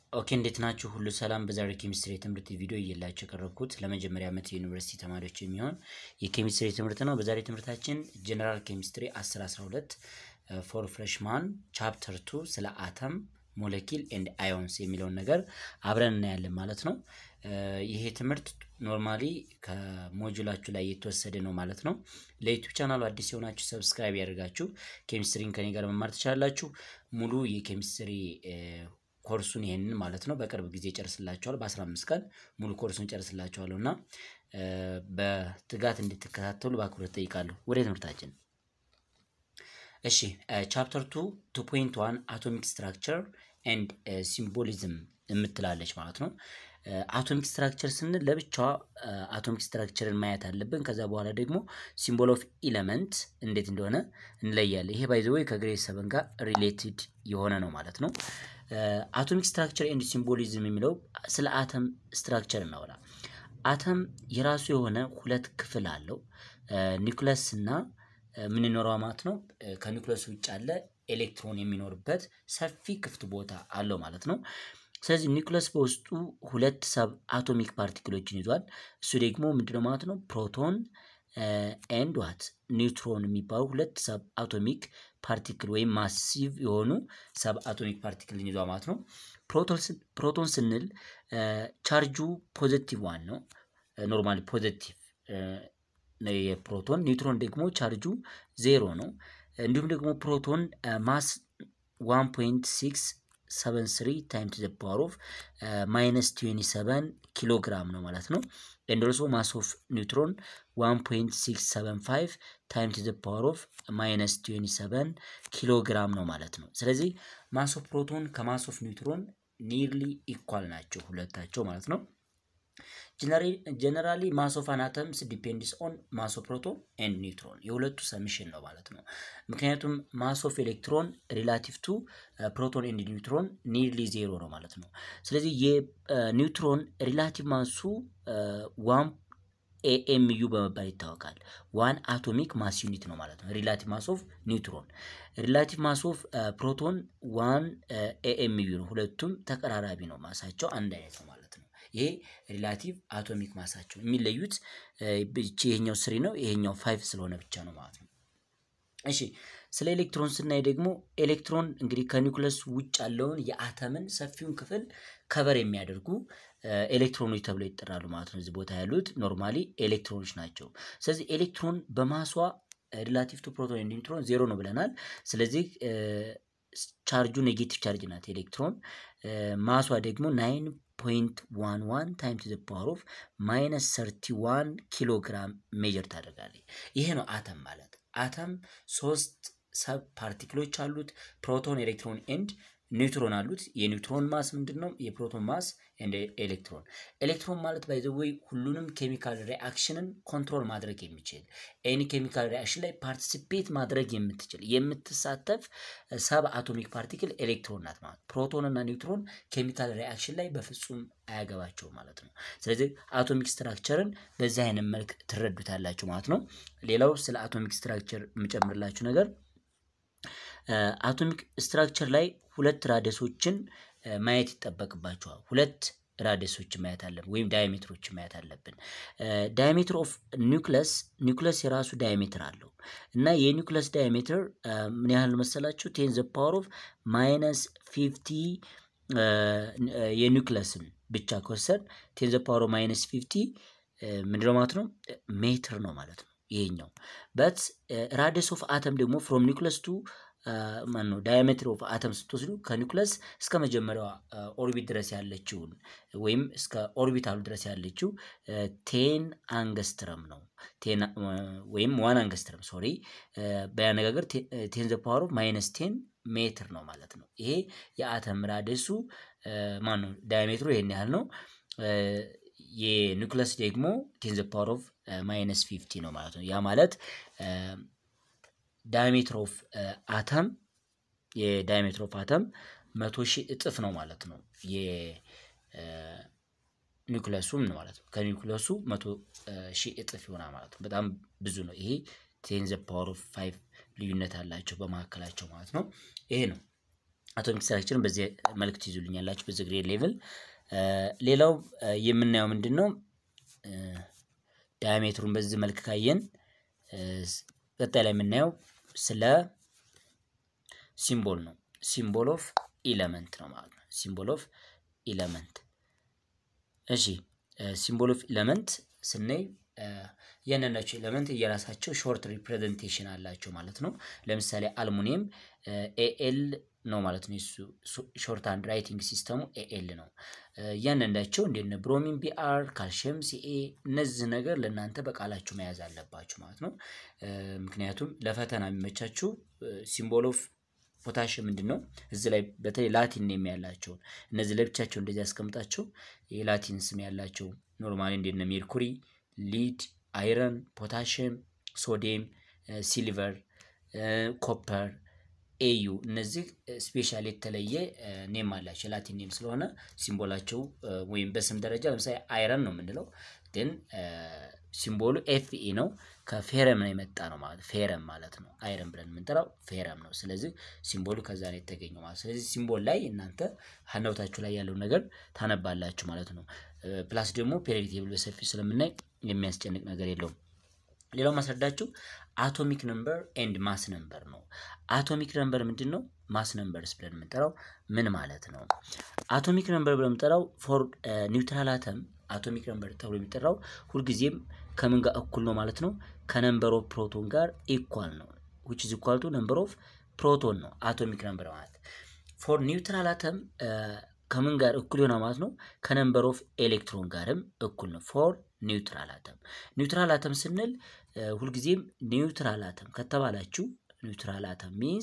ኦኬ እንዴት ናችሁ? ሁሉ ሰላም። በዛሬ ኬሚስትሪ የትምህርት ቪዲዮ እየላችሁ የቀረብኩት ለመጀመሪያ ዓመት የዩኒቨርሲቲ ተማሪዎች የሚሆን የኬሚስትሪ ትምህርት ነው። በዛሬ ትምህርታችን ጀነራል ኬሚስትሪ 10 12 ፎር ፍሬሽማን ቻፕተር ቱ ስለ አተም ሞለኪል ኤንድ አዮንስ የሚለውን ነገር አብረን እናያለን ማለት ነው። ይሄ ትምህርት ኖርማሊ ከሞጁላችሁ ላይ የተወሰደ ነው ማለት ነው። ለዩቱብ ቻናሉ አዲስ የሆናችሁ ሰብስክራይብ ያደርጋችሁ ኬሚስትሪን ከኔ ጋር መማር ትችላላችሁ። ሙሉ የኬሚስትሪ ኮርሱን ይሄንን ማለት ነው በቅርብ ጊዜ ጨርስላችኋል። በ15 ቀን ሙሉ ኮርሱን ጨርስላችኋለሁ እና በትጋት እንድትከታተሉ በአክብሮት ጠይቃለሁ። ወደ ትምህርታችን እሺ ቻፕተር ቱ ቱ ፖይንት ዋን አቶሚክ ስትራክቸር ኤንድ ሲምቦሊዝም የምትላለች ማለት ነው። አቶሚክ ስትራክቸር ስንል ለብቻዋ አቶሚክ ስትራክቸርን ማየት አለብን። ከዛ በኋላ ደግሞ ሲምቦል ኦፍ ኢለመንት እንዴት እንደሆነ እንለያለን። ይሄ ባይ ዘ ወይ ከግሬድ ሰቨን ጋር ሪሌትድ የሆነ ነው ማለት ነው። አቶሚክ ስትራክቸር ኤንድ ሲምቦሊዝም የሚለው ስለ አተም ስትራክቸር እናወራ። አተም የራሱ የሆነ ሁለት ክፍል አለው። ኒውክለስ እና የምንኖረው ማለት ነው። ከኒውክለስ ውጭ ያለ ኤሌክትሮን የሚኖርበት ሰፊ ክፍት ቦታ አለው ማለት ነው። ስለዚህ ኒውክለስ በውስጡ ሁለት ሰብ አቶሚክ ፓርቲክሎችን ይዟል። እሱ ደግሞ ምንድነው ማለት ነው? ፕሮቶን ኤንድ ዋት ኒውትሮን የሚባሉ ሁለት ሰብ አቶሚክ ፓርቲክል ወይም ማሲቭ የሆኑ ሰብ አቶሚክ ፓርቲክልን ይዟል ማለት ነው። ፕሮቶን ስንል ቻርጁ ፖዘቲቭ ዋን ነው። ኖርማሊ ፖዘቲቭ የፕሮቶን ኒውትሮን ደግሞ ቻርጁ ዜሮ ነው። እንዲሁም ደግሞ ፕሮቶን ማስ ዋን ፖይንት ሲክስ ሰቨን ስሪ ታይም ቱ ዘ ፓወር ኦፍ ማይነስ ትዌንቲ ሰቨን ኪሎ ግራም ነው ማለት ነው። ኤንድ ኦልሶ ማስ ኦፍ ኒውትሮን ዋን ፖይንት ሲክስ ሰቨን ፋይቭ ታይም ቱ ዘ ፓወር ኦፍ ማይነስ ትዌንቲ ሰቨን ኪሎ ግራም ነው ማለት ነው። ስለዚህ ማስ ኦፍ ፕሮቶን ከማስ ኦፍ ኒውትሮን ኒርሊ ኢኳል ናቸው ሁለታቸው ማለት ነው። ጀነራሊ ማስ ኦፍ አን አተምስ ዲፔንድስ ኦን ማስ ኦፍ ፕሮቶን ኤንድ ኒውትሮን የሁለቱ ሰሚሽን ነው ማለት ነው። ምክንያቱም ማስ ኦፍ ኤሌክትሮን ሪላቲቭ ቱ ፕሮቶን ኤንድ ኒውትሮን ኒርሊ ዜሮ ነው ማለት ነው። ስለዚህ የኒውትሮን ሪላቲቭ ማሱ ዋን ኤኤምዩ በመባል ይታወቃል። ዋን አቶሚክ ማስ ዩኒት ነው ማለት ነው። ሪላቲቭ ማስ ኦፍ ኒውትሮን፣ ሪላቲቭ ማስ ኦፍ ፕሮቶን ዋን ኤኤምዩ ነው። ሁለቱም ተቀራራቢ ነው፣ ማሳቸው አንድ አይነት ነው ማለት ነው። ይሄ ሪላቲቭ አቶሚክ ማሳቸው የሚለዩት ይሄኛው ስሪ ነው፣ ይሄኛው ፋይቭ ስለሆነ ብቻ ነው ማለት ነው። እሺ ስለ ኤሌክትሮን ስናይ ደግሞ ኤሌክትሮን እንግዲህ ከኒውክለስ ውጭ ያለውን የአተምን ሰፊውን ክፍል ከበር የሚያደርጉ ኤሌክትሮኖች ተብለው ይጠራሉ ማለት ነው። እዚህ ቦታ ያሉት ኖርማሊ ኤሌክትሮኖች ናቸው። ስለዚህ ኤሌክትሮን በማሷ ሪላቲቭ ቱ ፕሮቶን ኒውትሮን ዜሮ ነው ብለናል። ስለዚህ ቻርጁ ኔጌቲቭ ቻርጅ ናት ኤሌክትሮን። ማሷ ደግሞ ናይን ፖይንት ዋን ዋን ታይም ቱ ዘ ፓወር ኦፍ ማይነስ ሰርቲ ዋን ኪሎ ግራም ሜጀር ታደርጋለች። ይሄ ነው አተም ማለት። አተም ሶስት ሰብ ፓርቲክሎች አሉት፣ ፕሮቶን፣ ኤሌክትሮን ኤንድ ኒውትሮን አሉት። የኒውትሮን ማስ ምንድን ነው? የፕሮቶን ማስ ኤንድ ኤሌክትሮን። ኤሌክትሮን ማለት ባይ ዘ ወይ ሁሉንም ኬሚካል ሪአክሽንን ኮንትሮል ማድረግ የሚችል ኤኒ ኬሚካል ሪአክሽን ላይ ፓርቲሲፔት ማድረግ የምትችል የምትሳተፍ ሰብ አቶሚክ ፓርቲክል ኤሌክትሮን ናት ማለት። ፕሮቶን እና ኒውትሮን ኬሚካል ሪአክሽን ላይ በፍጹም አያገባቸው ማለት ነው። ስለዚህ አቶሚክ ስትራክቸርን በዚህ አይነት መልክ ትረዱታላችሁ ማለት ነው። ሌላው ስለ አቶሚክ ስትራክቸር የምጨምርላችሁ ነገር አቶሚክ ስትራክቸር ላይ ሁለት ራደሶችን ማየት ይጠበቅባቸዋል። ሁለት ራደሶችን ማየት አለብን፣ ወይም ዳያሜትሮችን ማየት አለብን። ዳያሜትር ኦፍ ኒውክለስ ኒውክለስ የራሱ ዳያሜትር አለው እና የኒውክለስ ዳያሜትር ምን ያህል መሰላችሁ? ቴን ዘ ፓወር ኦፍ ማይነስ ፊፍቲ የኒውክለስን ብቻ ከወሰድ ቴን ዘ ፓወር ኦፍ ማይነስ ፊፍቲ ምንድነው ማለት ነው? ሜትር ነው ማለት ነው ይሄኛው በት ራደስ ኦፍ አተም ደግሞ ፍሮም ኒውክለስ ቱ ማን ነው ዳያሜትር ኦፍ አተም ስትወስዱ ከኒውክለስ እስከ መጀመሪያዋ ኦርቢት ድረስ ያለችውን ወይም እስከ ኦርቢታሉ ድረስ ያለችው ቴን አንገስትረም ነው ወይም ዋን አንገስትረም ሶሪ፣ በያነጋገር ቴን ዘ ፓወር ኦፍ ማይነስ ቴን ሜትር ነው ማለት ነው። ይሄ የአተም ራደሱ ማን ነው ዳያሜትሩ ይሄን ያህል ነው። የኒውክለስ ደግሞ ቴን ዘ ፓወር ኦፍ ማይነስ ፊፍቲ ነው ማለት ነው። ያ ማለት ዳያሜትር ኦፍ አተም የዳያሜትር ኦፍ አተም መቶ ሺህ እጥፍ ነው ማለት ነው። የኒውክለሱም ማለት ነው ከኒውክለሱ መቶ ሺህ እጥፍ ይሆናል ማለት ነው። በጣም ብዙ ነው። ይሄ ቴን ዘ ፓወር ኦፍ ፋይቭ ልዩነት አላቸው በመካከላቸው ማለት ነው። ይሄ ነው አቶሚክ ስትራክቸርን በዚህ መልክ ትይዙልኛላችሁ በዚህ ግሬድ ሌቭል። ሌላው የምናየው ምንድን ነው? ዳያሜትሩን በዚህ መልክ ካየን ቀጣይ ላይ የምናየው ስለ ሲምቦል ነው። ሲምቦል ኦፍ ኢለመንት ነው ማለት ነው። ሲምቦል ኦፍ ኢለመንት። እሺ ሲምቦል ኦፍ ኢለመንት ስናይ እያንዳንዳቸው ኤሌመንት የራሳቸው ሾርት ሪፕሬዘንቴሽን አላቸው ማለት ነው። ለምሳሌ አልሙኒየም ኤኤል ነው ማለት ነው። እሱ ሾርት ሃንድ ራይቲንግ ሲስተሙ ኤኤል ነው። እያንዳንዳቸው እንደነ ብሮሚን ቢአር፣ ካልሽየም ሲኤ እነዚህ ነገር ለእናንተ በቃላችሁ መያዝ አለባችሁ ማለት ነው። ምክንያቱም ለፈተና የሚመቻችሁ ሲምቦል ኦፍ ፖታሽም ምንድን ነው? እዚህ ላይ በተለይ ላቲን ኔም ያላቸውን እነዚህ ለብቻቸው እንደዚህ ያስቀምጣቸው የላቲን ስም ያላቸው ኖርማሊ እንደነ ሜርኩሪ፣ ሊድ፣ አይረን፣ ፖታሽየም፣ ሶዲየም፣ ሲልቨር፣ ኮፐር፣ ኤዩ እነዚህ ስፔሻል የተለየ ኔም አላቸው የላቲን ኔም ስለሆነ ሲምቦላቸው ወይም በስም ደረጃ ለምሳሌ አይረን ነው የምንለው ግን ሲምቦሉ ኤፍኢ ነው ከፌረም ነው የመጣ ነው ማለት ፌረም ማለት ነው። አይረን ብለን የምንጠራው ፌረም ነው። ስለዚህ ሲምቦሉ ከዛ ነው የተገኘው ማለት ስለዚህ ሲምቦል ላይ እናንተ ሀናውታችሁ ላይ ያለው ነገር ታነባላችሁ ማለት ነው። ፕላስ ደግሞ ፔሪዮዲክ ቴብል በሰፊ ስለምናይ የሚያስጨንቅ ነገር የለውም። ሌላው ማስረዳችሁ አቶሚክ ነምበር ኤንድ ማስ ነምበር ነው። አቶሚክ ነምበር ምንድን ነው? ማስ ነምበርስ ብለን የምንጠራው ምን ማለት ነው? አቶሚክ ነምበር ብለን የምንጠራው ፎር ኒውትራል አተም አቶሚክ ነምበር ተብሎ የሚጠራው ሁልጊዜም ከምን ጋር እኩል ነው ማለት ነው? ከነምበር ኦፍ ፕሮቶን ጋር ኢኳል ነው። ዊች ኢዝ ኢኳል ቱ ነምበር ኦፍ ፕሮቶን ነው አቶሚክ ነምበር ማለት። ፎር ኒውትራል አተም ከምን ጋር እኩል ይሆናል ማለት ነው? ከነምበር ኦፍ ኤሌክትሮን ጋርም እኩል ነው። ፎር ኒውትራል አተም ኒውትራል አተም ስንል ሁልጊዜም ኒውትራል አተም ከተባላችሁ ኒውትራል አተም ሚንስ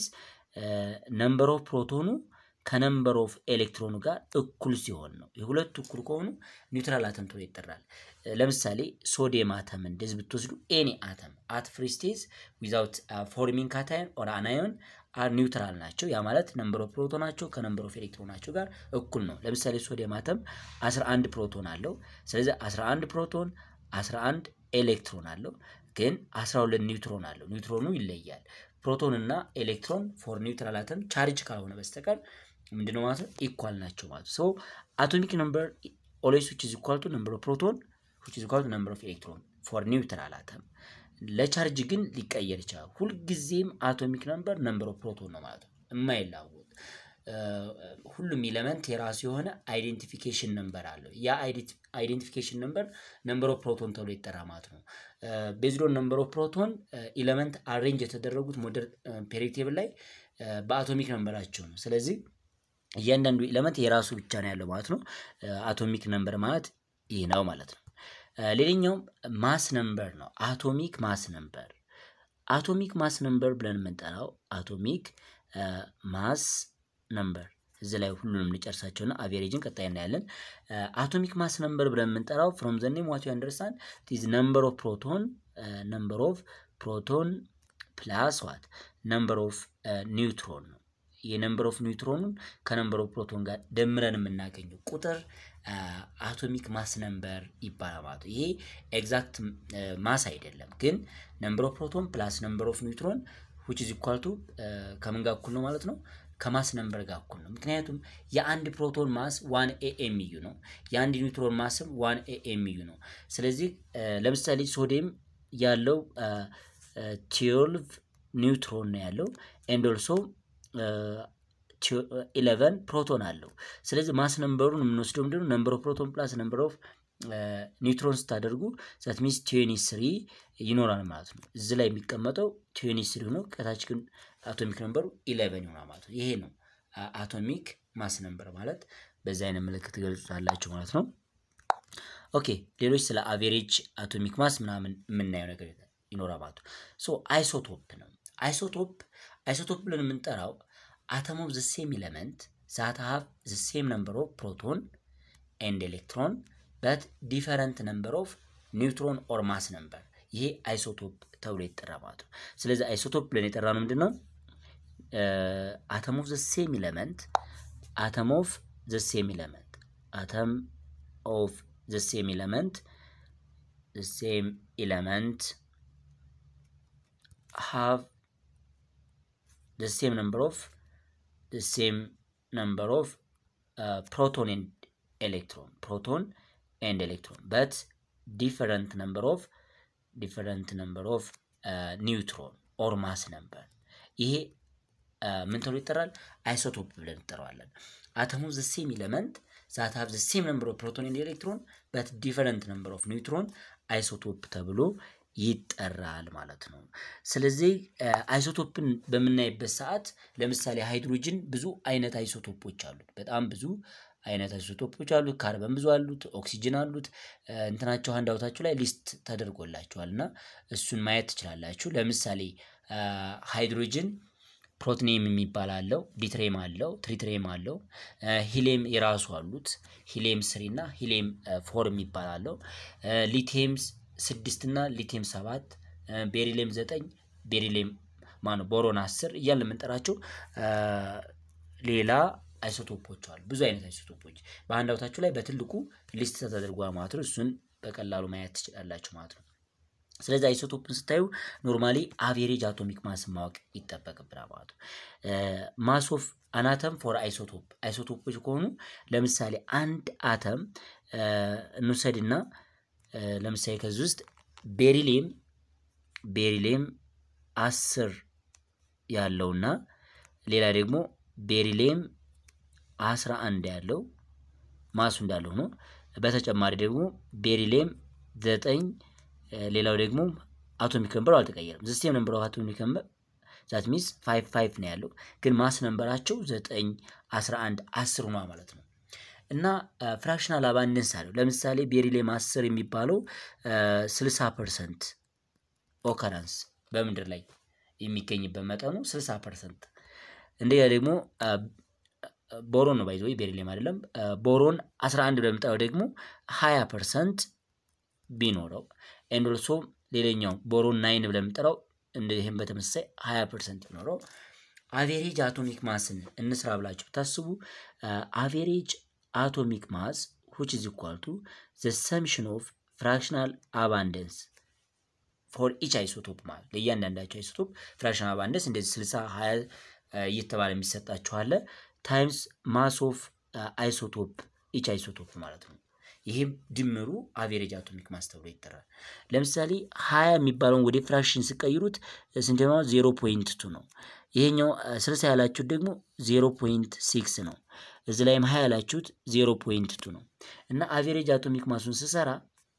ነምበር ኦፍ ፕሮቶኑ ከነምበር ኦፍ ኤሌክትሮኑ ጋር እኩል ሲሆን ነው። የሁለቱ እኩል ከሆኑ ኒውትራል አተም ተብሎ ይጠራል። ለምሳሌ ሶዲየም አተም እንደዚህ ብትወስዱ ኤኒ አተም አት ፍሪ ስቴት ዊዛውት ፎርሚንግ ካታየን ኦር አናዮን አር ኒውትራል ናቸው። ያ ማለት ነምበር ኦፍ ፕሮቶናቸው ከነምበር ኦፍ ኤሌክትሮናቸው ጋር እኩል ነው። ለምሳሌ ሶዲየም አተም 11 ፕሮቶን አለው። ስለዚህ 11 ፕሮቶን 11 ኤሌክትሮን አለው፣ ግን 12 ኒውትሮን አለው። ኒውትሮኑ ይለያል። ፕሮቶን እና ኤሌክትሮን ፎር ኒውትራል አተም ቻርጅ ካልሆነ በስተቀር ምንድነው ማለት ነው ኢኳል ናቸው ማለት ሶ አቶሚክ ነምበር ኦልዌይስ ዊች ኢዝ ኢኳል ቱ ነምበር ኦፍ ፕሮቶን ዊች ኢዝ ኢኳል ቱ ነምበር ኦፍ ኤሌክትሮን ፎር ኒውትራል አተም ለቻርጅ ግን ሊቀየር ይችላል። ሁልጊዜም አቶሚክ ነምበር ነምበር ኦፍ ፕሮቶን ነው ማለት ነው የማይላወቅ ሁሉም ኢለመንት የራሱ የሆነ አይዴንቲፊኬሽን ነምበር አለው። ያ አይዴንቲፊኬሽን ነምበር ነምበር ኦፍ ፕሮቶን ተብሎ ይጠራ ማለት ነው። ቤዝዶን ነምበር ኦፍ ፕሮቶን ኢለመንት አሬንጅ የተደረጉት ሞደርን ፔሪዮዲክ ቴብል ላይ በአቶሚክ ነምበራቸው ነው። ስለዚህ እያንዳንዱ ኢለመንት የራሱ ብቻ ነው ያለው ማለት ነው። አቶሚክ ነምበር ማለት ይህ ነው ማለት ነው። ሌላኛው ማስ ነምበር ነው። አቶሚክ ማስ ነምበር አቶሚክ ማስ ነምበር ብለን የምንጠራው አቶሚክ ማስ ነምበር እዚህ ላይ ሁሉንም ልጨርሳቸውና አቬሬጅን ቀጣይ እናያለን። አቶሚክ ማስ ነምበር ብለን የምንጠራው ፍሮም ዘ ኔም ዋት ዩ አንደርስታንድ ኢዝ ነምበር ኦፍ ፕሮቶን ነምበር ኦፍ ፕሮቶን ፕላስ ዋት ነምበር ኦፍ ኒውትሮን ነው። የነምበር ኦፍ ኒውትሮኑን ከነምበር ኦፍ ፕሮቶን ጋር ደምረን የምናገኘው ቁጥር አቶሚክ ማስ ነምበር ይባላል ማለት ነው። ይሄ ኤግዛክት ማስ አይደለም፣ ግን ነምበር ኦፍ ፕሮቶን ፕላስ ነምበር ኦፍ ኒውትሮን ዊች ኢዝ ኢኳል ቱ ከምን ጋር እኩል ነው ማለት ነው ከማስ ነምበር ጋር እኩል ነው። ምክንያቱም የአንድ ፕሮቶን ማስ ዋን ኤኤምዩ ነው፣ የአንድ ኒውትሮን ማስም ዋን ኤኤምዩ ነው። ስለዚህ ለምሳሌ ሶዲየም ያለው ትዌልቭ ኒውትሮን ነው ያለው ኤንድ ኦልሶ ኢለቨን ፕሮቶን አለው። ስለዚህ ማስ ነምበሩን የምንወስደው ምንድነው ነምበር ኦፍ ፕሮቶን ፕላስ ነምበር ኦፍ ኒውትሮን ስታደርጉ ዛት ሚንስ ትዌኒ ስሪ ይኖራል ማለት ነው። እዚህ ላይ የሚቀመጠው ትዌኒ ስሪ ሆኖ ከታች ግን አቶሚክ ነምበሩ ኢሌቨን ይሆናል ማለት ነው። ይሄ ነው አቶሚክ ማስ ነምበር ማለት በዚህ አይነት ምልክት ገልጹታላችሁ ማለት ነው። ኦኬ ሌሎች ስለ አቬሬጅ አቶሚክ ማስ ምናምን የምናየው ነገር ይኖራል ማለት ነው። ሶ አይሶቶፕ ነው። አይሶቶፕ አይሶቶፕ ብለን የምንጠራው አተም ኦፍ ዘ ሴም ኤሌመንት ዛት ሃቭ ዘ ሴም ነምበር ኦፍ ፕሮቶን ኤንድ ኤሌክትሮን በት ዲፈረንት ነምበር ኦፍ ኒውትሮን ኦር ማስ ነምበር ይሄ አይሶቶፕ ተብሎ ይጠራ ማለት ነው። ስለዚህ አይሶቶፕ ብለን የጠራ ነው ምንድን ነው? አተም ኦፍ ዘ ሴም ኤሌመንት አተም ኦፍ ዘ ሴም ኤሌመንት አተም ኦፍ ዘ ሴም ኤሌመንት ዘ ሴም ኤሌመንት ሃቭ the same number of the same ነምበር ኦፍ ፕሮቶን ኤንድ ኤሌክትሮን ፕሮቶን ኤንድ ኤሌክትሮን በት ዲፈረንት ነምበር ኦፍ ዲፈረንት ነምበር ኦፍ ኒውትሮን ኦር ማስ ነምበር ይሄ ምን ተብሎ ይጠራል? አይሶቶፕ ብለን እንጠራዋለን። አተሙ ዘ ሴም ኢለመንት ዛት ሃቭ ዘ ሴም ነምበር ኦፍ ፕሮቶን ኤንድ ኤሌክትሮን በት ዲፈረንት ነምበር ኦፍ ኒውትሮን አይሶቶፕ ተብሎ ይጠራል ማለት ነው። ስለዚህ አይሶቶፕን በምናይበት ሰዓት ለምሳሌ ሃይድሮጅን ብዙ አይነት አይሶቶፖች አሉት። በጣም ብዙ አይነት አይሶቶፖች አሉት። ካርበን ብዙ አሉት፣ ኦክሲጅን አሉት። እንትናቸው ሀንዳውታችሁ ላይ ሊስት ተደርጎላቸዋል እና እሱን ማየት ትችላላችሁ። ለምሳሌ ሃይድሮጅን ፕሮትኔም የሚባል አለው፣ ዲትሬም አለው፣ ትሪትሬም አለው። ሂሌም የራሱ አሉት። ሂሌም ስሪ እና ሂሌም ፎር የሚባል አለው። ሊቴም ስድስት እና ሊቴም ሰባት፣ ቤሪሌም ዘጠኝ፣ ቤሪሌም ማነው ቦሮን አስር እያልን የምንጠራቸው ሌላ አይሶቶፖች አሉ። ብዙ አይነት አይሶቶፖች በአንድ አውታችሁ ላይ በትልቁ ሊስት ተደርጓል ማለት ነው። እሱን በቀላሉ ማየት ትችላላችሁ ማለት ነው። ስለዚህ አይሶቶፕን ስታዩ ኖርማሊ አቬሬጅ አቶሚክ ማስ ማወቅ ይጠበቅብናል ማለት ነው። ማስ ኦፍ አናተም ፎር አይሶቶፕ አይሶቶፖች ከሆኑ ለምሳሌ አንድ አተም እንውሰድና ለምሳሌ ከዚህ ውስጥ ቤሪሌም ቤሪሌም አስር ያለውና ሌላ ደግሞ ቤሪሌም አስራ አንድ ያለው ማሱ እንዳለው ነው። በተጨማሪ ደግሞ ቤሪሌም ዘጠኝ ሌላው ደግሞ አቶሚክ ነምበሩ አልተቀየረም። ዘሴም ነምበር ኦፍ አቶሚክ ነምበር ዛት ሚንስ ፋይቭ ፋይቭ ነው ያለው፣ ግን ማስ ነምበራቸው ዘጠኝ አስራ አንድ አስር ሆኗ ማለት ነው። እና ፍራክሽናል አባንደንስ አለው። ለምሳሌ ቤሪሌም አስር የሚባለው ስልሳ ፐርሰንት ኦከረንስ በምድር ላይ የሚገኝበት መጠኑ ስልሳ ፐርሰንት እንደያ ደግሞ ቦሮን ነው ባይዘ ቤሪሌም አይደለም። ቦሮን 11 በምጠራው ደግሞ 20 ፐርሰንት ቢኖረው ኤንድ ኦልሶ ሌላኛው ቦሮን ናይን ብለን የምጠራው ይህም በተመሳሳይ 20 ፐርሰንት ቢኖረው አቬሬጅ አቶሚክ ማስን እንስራ ብላችሁ ብታስቡ አቬሬጅ አቶሚክ ማስ which is equal to the summation of fractional abundance ፎር ኢች አይሶቶፕ ማለት ለእያንዳንዳቸው አይሶቶፕ ፍራክሽናል አባንደንስ እንደዚህ 60 20 እየተባለ የሚሰጣችኋለ ታይምስ ማስ ኦፍ አይሶቶፕ ኢች አይሶቶፕ ማለት ነው። ይሄም ድምሩ አቬሬጅ አቶሚክ ማስ ተብሎ ይጠራል። ለምሳሌ ሀያ የሚባለውን ወደ ፍራክሽን ስቀይሩት ስንት ነው? ዜሮ ፖይንት ቱ ነው። ይሄኛው ስልሳ ያላችሁት ደግሞ ዜሮ ፖይንት ሲክስ ነው። እዚህ ላይም ሀያ ያላችሁት ዜሮ ፖይንት ቱ ነው እና አቬሬጅ አቶሚክ ማሱን ስሰራ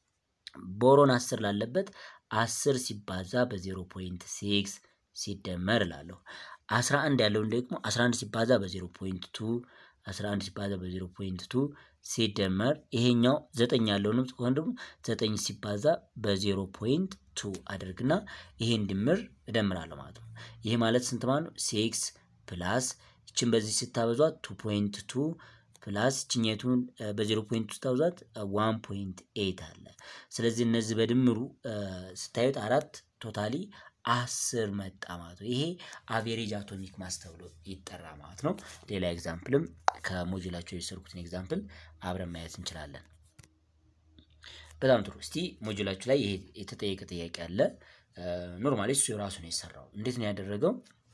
ቦሮን አስር ላለበት አስር ሲባዛ በዜሮ ፖይንት ሲክስ ሲደመር እላለሁ። አስራ አንድ ያለውን ደግሞ አስራ አንድ ሲባዛ በዜሮ ፖይንት ቱ አስራ አንድ ሲባዛ በዜሮ ፖይንት ቱ ሲደመር ይሄኛው ዘጠኝ ያለውንም ከሆነ ደግሞ ዘጠኝ ሲባዛ በዜሮ ፖይንት ቱ አድርግና ይሄን ድምር እደምራለሁ ማለት ነው። ይሄ ማለት ስንት ማለት ነው? ሲክስ ፕላስ ይችን በዚህ ስታበዟት ቱ ፖይንት ቱ ፕላስ ችኘቱን በዜሮ ፖይንት ውስጥ ታውዛት ዋን ፖይንት ኤይት አለ። ስለዚህ እነዚህ በድምሩ ስታዩት አራት ቶታሊ አስር መጣ ማለት ነው። ይሄ አቬሬጅ አቶሚክ ማስ ተብሎ ይጠራ ማለት ነው። ሌላ ኤግዛምፕልም ከሞጁላቸው የወሰድኩትን ኤግዛምፕል አብረን ማየት እንችላለን። በጣም ጥሩ። እስቲ ሞጁላችሁ ላይ ይሄ የተጠየቀ ጥያቄ አለ። ኖርማሊ እሱ የራሱ ነው የሰራው። እንዴት ነው ያደረገው?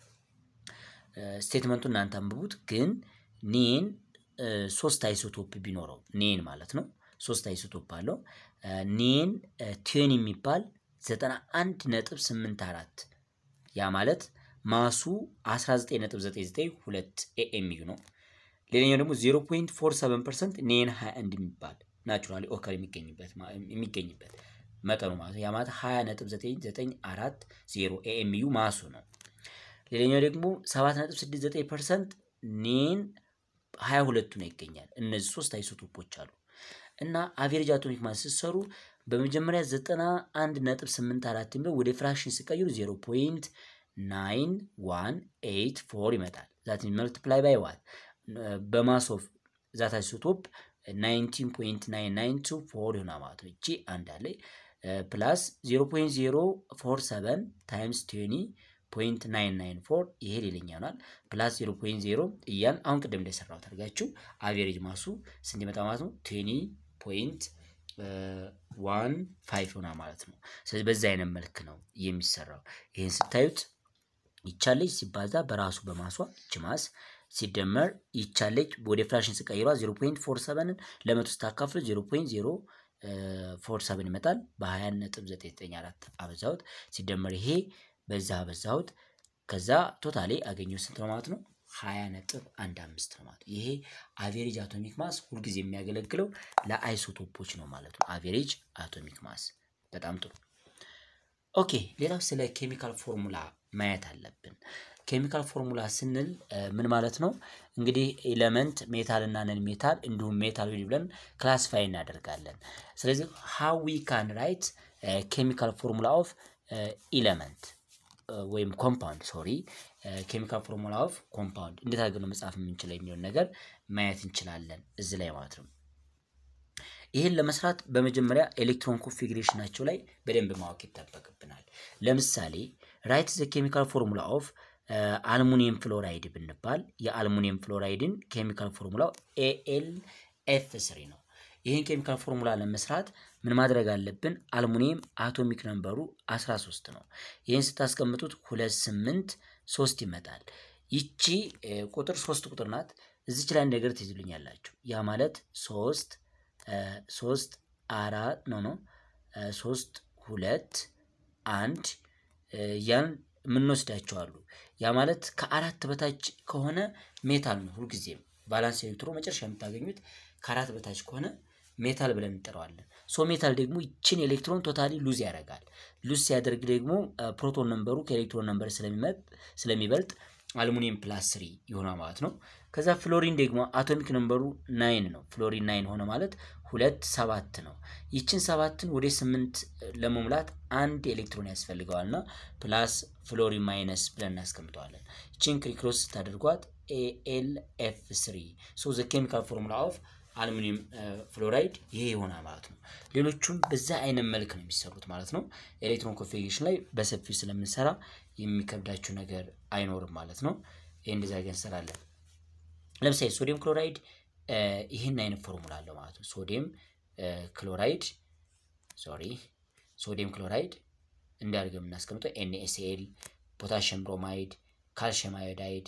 ስቴትመንቱ እናንተ አንብቡት። ግን ኔን ሶስት አይሶቶፕ ቢኖረው ኔን ማለት ነው ሶስት አይሶቶፕ አለው። ኔን ቴን የሚባል ዘጠና አንድ ነጥብ ስምንት አራት ያ ማለት ማሱ 19.992 ኤኤምዩ ነው። ሌላኛው ደግሞ 0.47 ፐርሰንት ኔን 21 የሚባል ናቹራሊ ኦከር የሚገኝበት መጠኑ ማለት ያ ማለት 20.9940 ኤኤምዩ ማሱ ነው። ሌላኛው ደግሞ 7.69 ፐርሰንት ኔን 22ቱ ነው ይገኛል። እነዚህ ሶስት አይሶቶፖች አሉ እና አቬሬጅ አቶሚክ ማስ ስትሰሩ በመጀመሪያ 91.84 የሚለው ወደ ፍራክሽን ሲቀይሩ 0.9184 ይመጣል። ዛት መልቲፕላይ ባይ ዋት በማስ ኦፍ ዛት አይሶቶፕ 19.9924 ይሆናል ማለት ነው። እቺ አንድ አለ ፕላስ 0.047 ታይምስ 20 ፖይንት 994 ይሄ ሌላኛ ይሆናል። ፕላስ 0.0 እያል አሁን ቅድም እንደሰራሁት አድርጋችሁ አቬሬጅ ማሱ ስንት ይመጣ ማለት ነው? 20 ፖይንት ዋን ፋይቭ ሆና ማለት ነው። ስለዚህ በዚህ አይነት መልክ ነው የሚሰራው። ይህን ስታዩት ይቻለች ሲባዛ በራሱ በማሷ እች ማስ ሲደመር ይቻለች ወደ ፍራክሽን ስቀይሯ 0.47ን ለመቶ ስታካፍሉ 0.047 ይመጣል። በ20 ነጥብ 994 አበዛሁት ሲደመር ይሄ በዛ አበዛሁት ከዛ ቶታሌ አገኘው ስንት ነው ማለት ነው? 20 ነጥብ 15 ነው ማለት ይሄ አቬሬጅ አቶሚክ ማስ ሁልጊዜ የሚያገለግለው ለአይሶቶፖች ነው ማለት ነው። አቬሬጅ አቶሚክ ማስ በጣም ጥሩ። ኦኬ ሌላው ስለ ኬሚካል ፎርሙላ ማየት አለብን። ኬሚካል ፎርሙላ ስንል ምን ማለት ነው? እንግዲህ ኤለመንት ሜታል እና ነን ሜታል እንዲሁም ሜታል ብለን ክላሲፋይ እናደርጋለን። ስለዚህ ሃው ዊ ካን ራይት ኬሚካል ፎርሙላ ኦፍ ኤለመንት ወይም ኮምፓውንድ ሶሪ ኬሚካል ፎርሙላ ኦፍ ኮምፓውንድ እንዴት አድርገን ነው መጻፍ የምንችለው የሚለውን ነገር ማየት እንችላለን እዚህ ላይ ማለት ነው። ይህን ለመስራት በመጀመሪያ ኤሌክትሮን ኮንፊግሬሽናቸው ላይ በደንብ ማወቅ ይጠበቅብናል። ለምሳሌ ራይት ዘ ኬሚካል ፎርሙላ ኦፍ አልሙኒየም ፍሎራይድ ብንባል የአልሙኒየም ፍሎራይድን ኬሚካል ፎርሙላው ኤኤል ኤፍ ስሪ ነው። ይህን ኬሚካል ፎርሙላ ለመስራት ምን ማድረግ አለብን? አልሙኒየም አቶሚክ ነምበሩ 13 ነው። ይህን ስታስቀምጡት ሁለት ስምንት ሶስት ይመጣል። ይቺ ቁጥር ሶስት ቁጥር ናት። እዚች ላይ ነገር ትይዝልኛላችሁ። ያ ማለት ሶስት ሶስት አራት ኖ ኖ ሶስት ሁለት አንድ ያን የምንወስዳቸው አሉ። ያ ማለት ከአራት በታች ከሆነ ሜታል ነው። ሁልጊዜም ቫላንስ ኤሌክትሮ መጨረሻ የምታገኙት ከአራት በታች ከሆነ ሜታል ብለን እንጠራዋለን። ሶ ሜታል ደግሞ ይችን ኤሌክትሮን ቶታሊ ሉዝ ያደርጋል። ሉዝ ሲያደርግ ደግሞ ፕሮቶን ነንበሩ ከኤሌክትሮን ነንበር ስለሚበልጥ አልሙኒየም ፕላስ ስሪ ይሆናል ማለት ነው። ከዛ ፍሎሪን ደግሞ አቶሚክ ነንበሩ ናይን ነው። ፍሎሪን ናይን ሆነ ማለት ሁለት ሰባት ነው። ይችን ሰባትን ወደ ስምንት ለመሙላት አንድ ኤሌክትሮን ያስፈልገዋል እና ፕላስ ፍሎሪን ማይነስ ብለን እናስቀምጠዋለን። ይችን ክሪክሮስ ስታደርጓት ኤኤል ኤፍ ስሪ ሶ ዘ ኬሚካል ፎርሙላ ኦፍ አሉሚኒየም ፍሎራይድ ይሄ ይሆናል ማለት ነው። ሌሎቹም በዛ አይነት መልክ ነው የሚሰሩት ማለት ነው። ኤሌክትሮን ኮንፊግሬሽን ላይ በሰፊው ስለምንሰራ የሚከብዳችሁ ነገር አይኖርም ማለት ነው። ይህ እንደዚ አድርገን እንሰራለን። ለምሳሌ ሶዲየም ክሎራይድ ይህን አይነት ፎርሙላ አለው ማለት ነው። ሶዲየም ክሎራይድ ሶሪ ሶዲየም ክሎራይድ እንዳድርገን የምናስቀምጠው ኤንኤስኤል፣ ፖታሽየም ብሮማይድ፣ ካልሽየም አዮዳይድ፣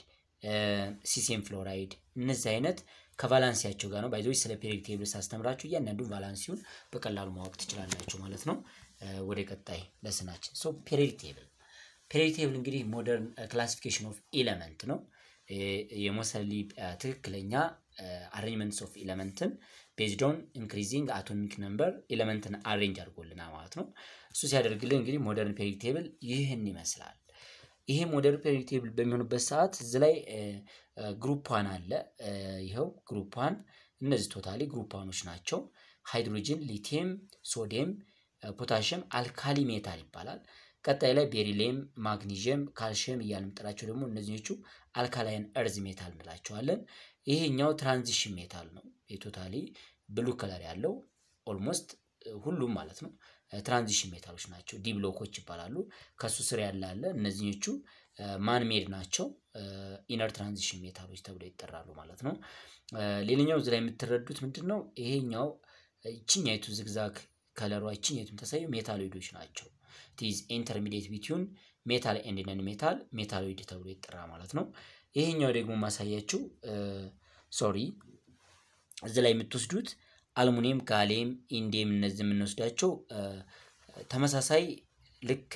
ሲሲየም ፍሎራይድ እነዚህ አይነት ከቫላንሲያቸው ጋር ነው። ባይዞች ስለ ፔሪዮዲክ ቴብል ሳስተምራችሁ እያንዳንዱን ቫላንሲውን በቀላሉ ማወቅ ትችላላችሁ ማለት ነው። ወደ ቀጣይ ለስናችን ሶ ፔሪዮዲክ ቴብል ፔሪዮዲክ ቴብል እንግዲህ ሞደርን ክላሲፊኬሽን ኦፍ ኤለመንት ነው። የሞሰሊ ትክክለኛ አሬንጅመንትስ ኦፍ ኤለመንትን ቤዝድ ኦን ኢንክሪዚንግ አቶሚክ ነምበር ኤለመንትን አሬንጅ አድርጎልናል ማለት ነው። እሱ ሲያደርግልን እንግዲህ ሞደርን ፔሪዮዲክ ቴብል ይህን ይመስላል። ይሄ ሞደርን ፔሪዮዲክ ቴብል በሚሆንበት ሰዓት እዚህ ላይ ግሩፕ ዋን አለ። ይኸው ግሩፕ ዋን እነዚህ ቶታሊ ግሩፕ ዋኖች ናቸው። ሃይድሮጅን፣ ሊቲየም፣ ሶዲየም፣ ፖታሽየም አልካሊ ሜታል ይባላል። ቀጣይ ላይ ቤሪሊየም፣ ማግኒዥየም፣ ካልሽየም እያልን የምንጠራቸው ደግሞ እነዚኞቹ አልካላይን እርዝ ሜታል እንላቸዋለን። ይሄኛው ትራንዚሽን ሜታል ነው። የቶታሊ ብሉ ከለር ያለው ኦልሞስት ሁሉም ማለት ነው ትራንዚሽን ሜታሎች ናቸው። ዲ ብሎኮች ይባላሉ። ከሱ ስር ያለ አለ። እነዚኞቹ ማንሜድ ናቸው። ኢነር ትራንዚሽን ሜታሎች ተብለው ይጠራሉ ማለት ነው። ሌላኛው እዚህ ላይ የምትረዱት ምንድን ነው? ይሄኛው ይችኛይቱ ዝግዛግ ከለሯ ይችኛይቱ የምታሳየው ሜታሎይዶች ናቸው። ቲዝ ኢንተርሚዲየት ቢትዩን ሜታል ኤንድ ነን ሜታል ሜታሎይድ ተብሎ ይጠራ ማለት ነው። ይሄኛው ደግሞ ማሳያችሁ ሶሪ እዚህ ላይ የምትወስዱት አልሙኒየም፣ ጋሌም፣ ኢንዲየም እነዚህ የምንወስዳቸው ተመሳሳይ ልክ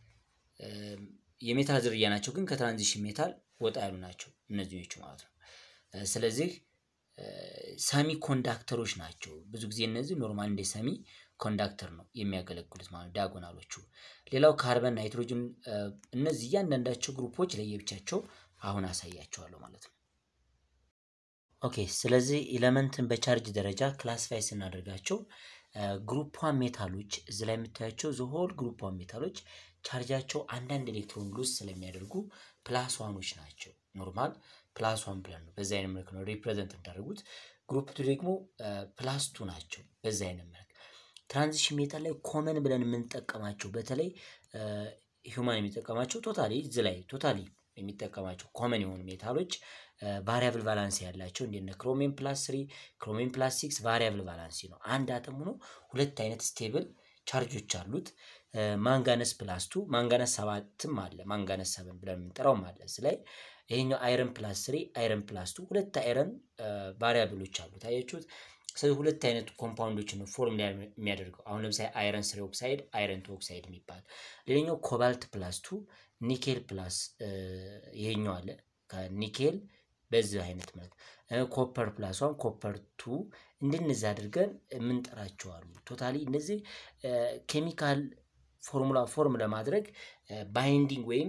የሜታል ዝርያ ናቸው፣ ግን ከትራንዚሽን ሜታል ወጣ ያሉ ናቸው እነዚኞቹ ማለት ነው። ስለዚህ ሰሚ ኮንዳክተሮች ናቸው። ብዙ ጊዜ እነዚህ ኖርማል እንደ ሰሚ ኮንዳክተር ነው የሚያገለግሉት ማለት ዳያጎናሎቹ። ሌላው ካርበን፣ ናይትሮጅን እነዚህ እያንዳንዳቸው ግሩፖች ለየብቻቸው አሁን አሳያቸዋለሁ ማለት ነው። ኦኬ ስለዚህ ኤለመንትን በቻርጅ ደረጃ ክላሲፋይ ስናደርጋቸው ግሩፕ ዋን ሜታሎች እዚ ላይ የምታያቸው ዘሆል ግሩፕ ዋን ሜታሎች ቻርጃቸው አንዳንድ ኤሌክትሮን ሉዝ ስለሚያደርጉ ፕላስ ዋኖች ናቸው። ኖርማል ፕላስ ዋን ብለን ነው በዚ አይነት መልክ ነው ሪፕሬዘንት እንዳደርጉት። ግሩፕ ቱ ደግሞ ፕላስ ቱ ናቸው በዚ አይነት መልክ። ትራንዚሽን ሜታል ላይ ኮመን ብለን የምንጠቀማቸው በተለይ ሂውማን የሚጠቀማቸው ቶታሊ እዚ ላይ ቶታሊ የሚጠቀማቸው ኮመን የሆኑ ሜታሎች ቫሪያብል ቫላንሲ ያላቸው እንደነ ክሮሜን ፕላስ ስሪ ክሮሜን ፕላስ ሲክስ ቫሪያብል ቫላንሲ ነው። አንድ አተም ሆኖ ሁለት አይነት ስቴብል ቻርጆች አሉት። ማንጋነስ ፕላስ ቱ ማንጋነስ ሰባትም አለ ማንጋነስ ሰብን ብለን የምንጠራውም አለ። እዚ ላይ ይሄኛው አይረን ፕላስ ስሪ አይረን ፕላስ ቱ ሁለት አይረን ቫሪያብሎች አሉት አያችሁት። ስለዚህ ሁለት አይነት ኮምፓውንዶችን ነው ፎርም የሚያደርገው። አሁን ለምሳሌ አይረን ስሪ ኦክሳይድ፣ አይረን ቱ ኦክሳይድ የሚባል ሌላኛው ኮባልት ፕላስ ቱ ኒኬል ፕላስ ይሄኛው አለ ከኒኬል በዚህ አይነት ማለት ኮፐር ፕላስ ዋን ኮፐር ቱ እንደነዚህ አድርገን የምንጠራቸው አሉ። ቶታሊ እነዚህ ኬሚካል ፎርሙላ ፎርም ለማድረግ ባይንዲንግ ወይም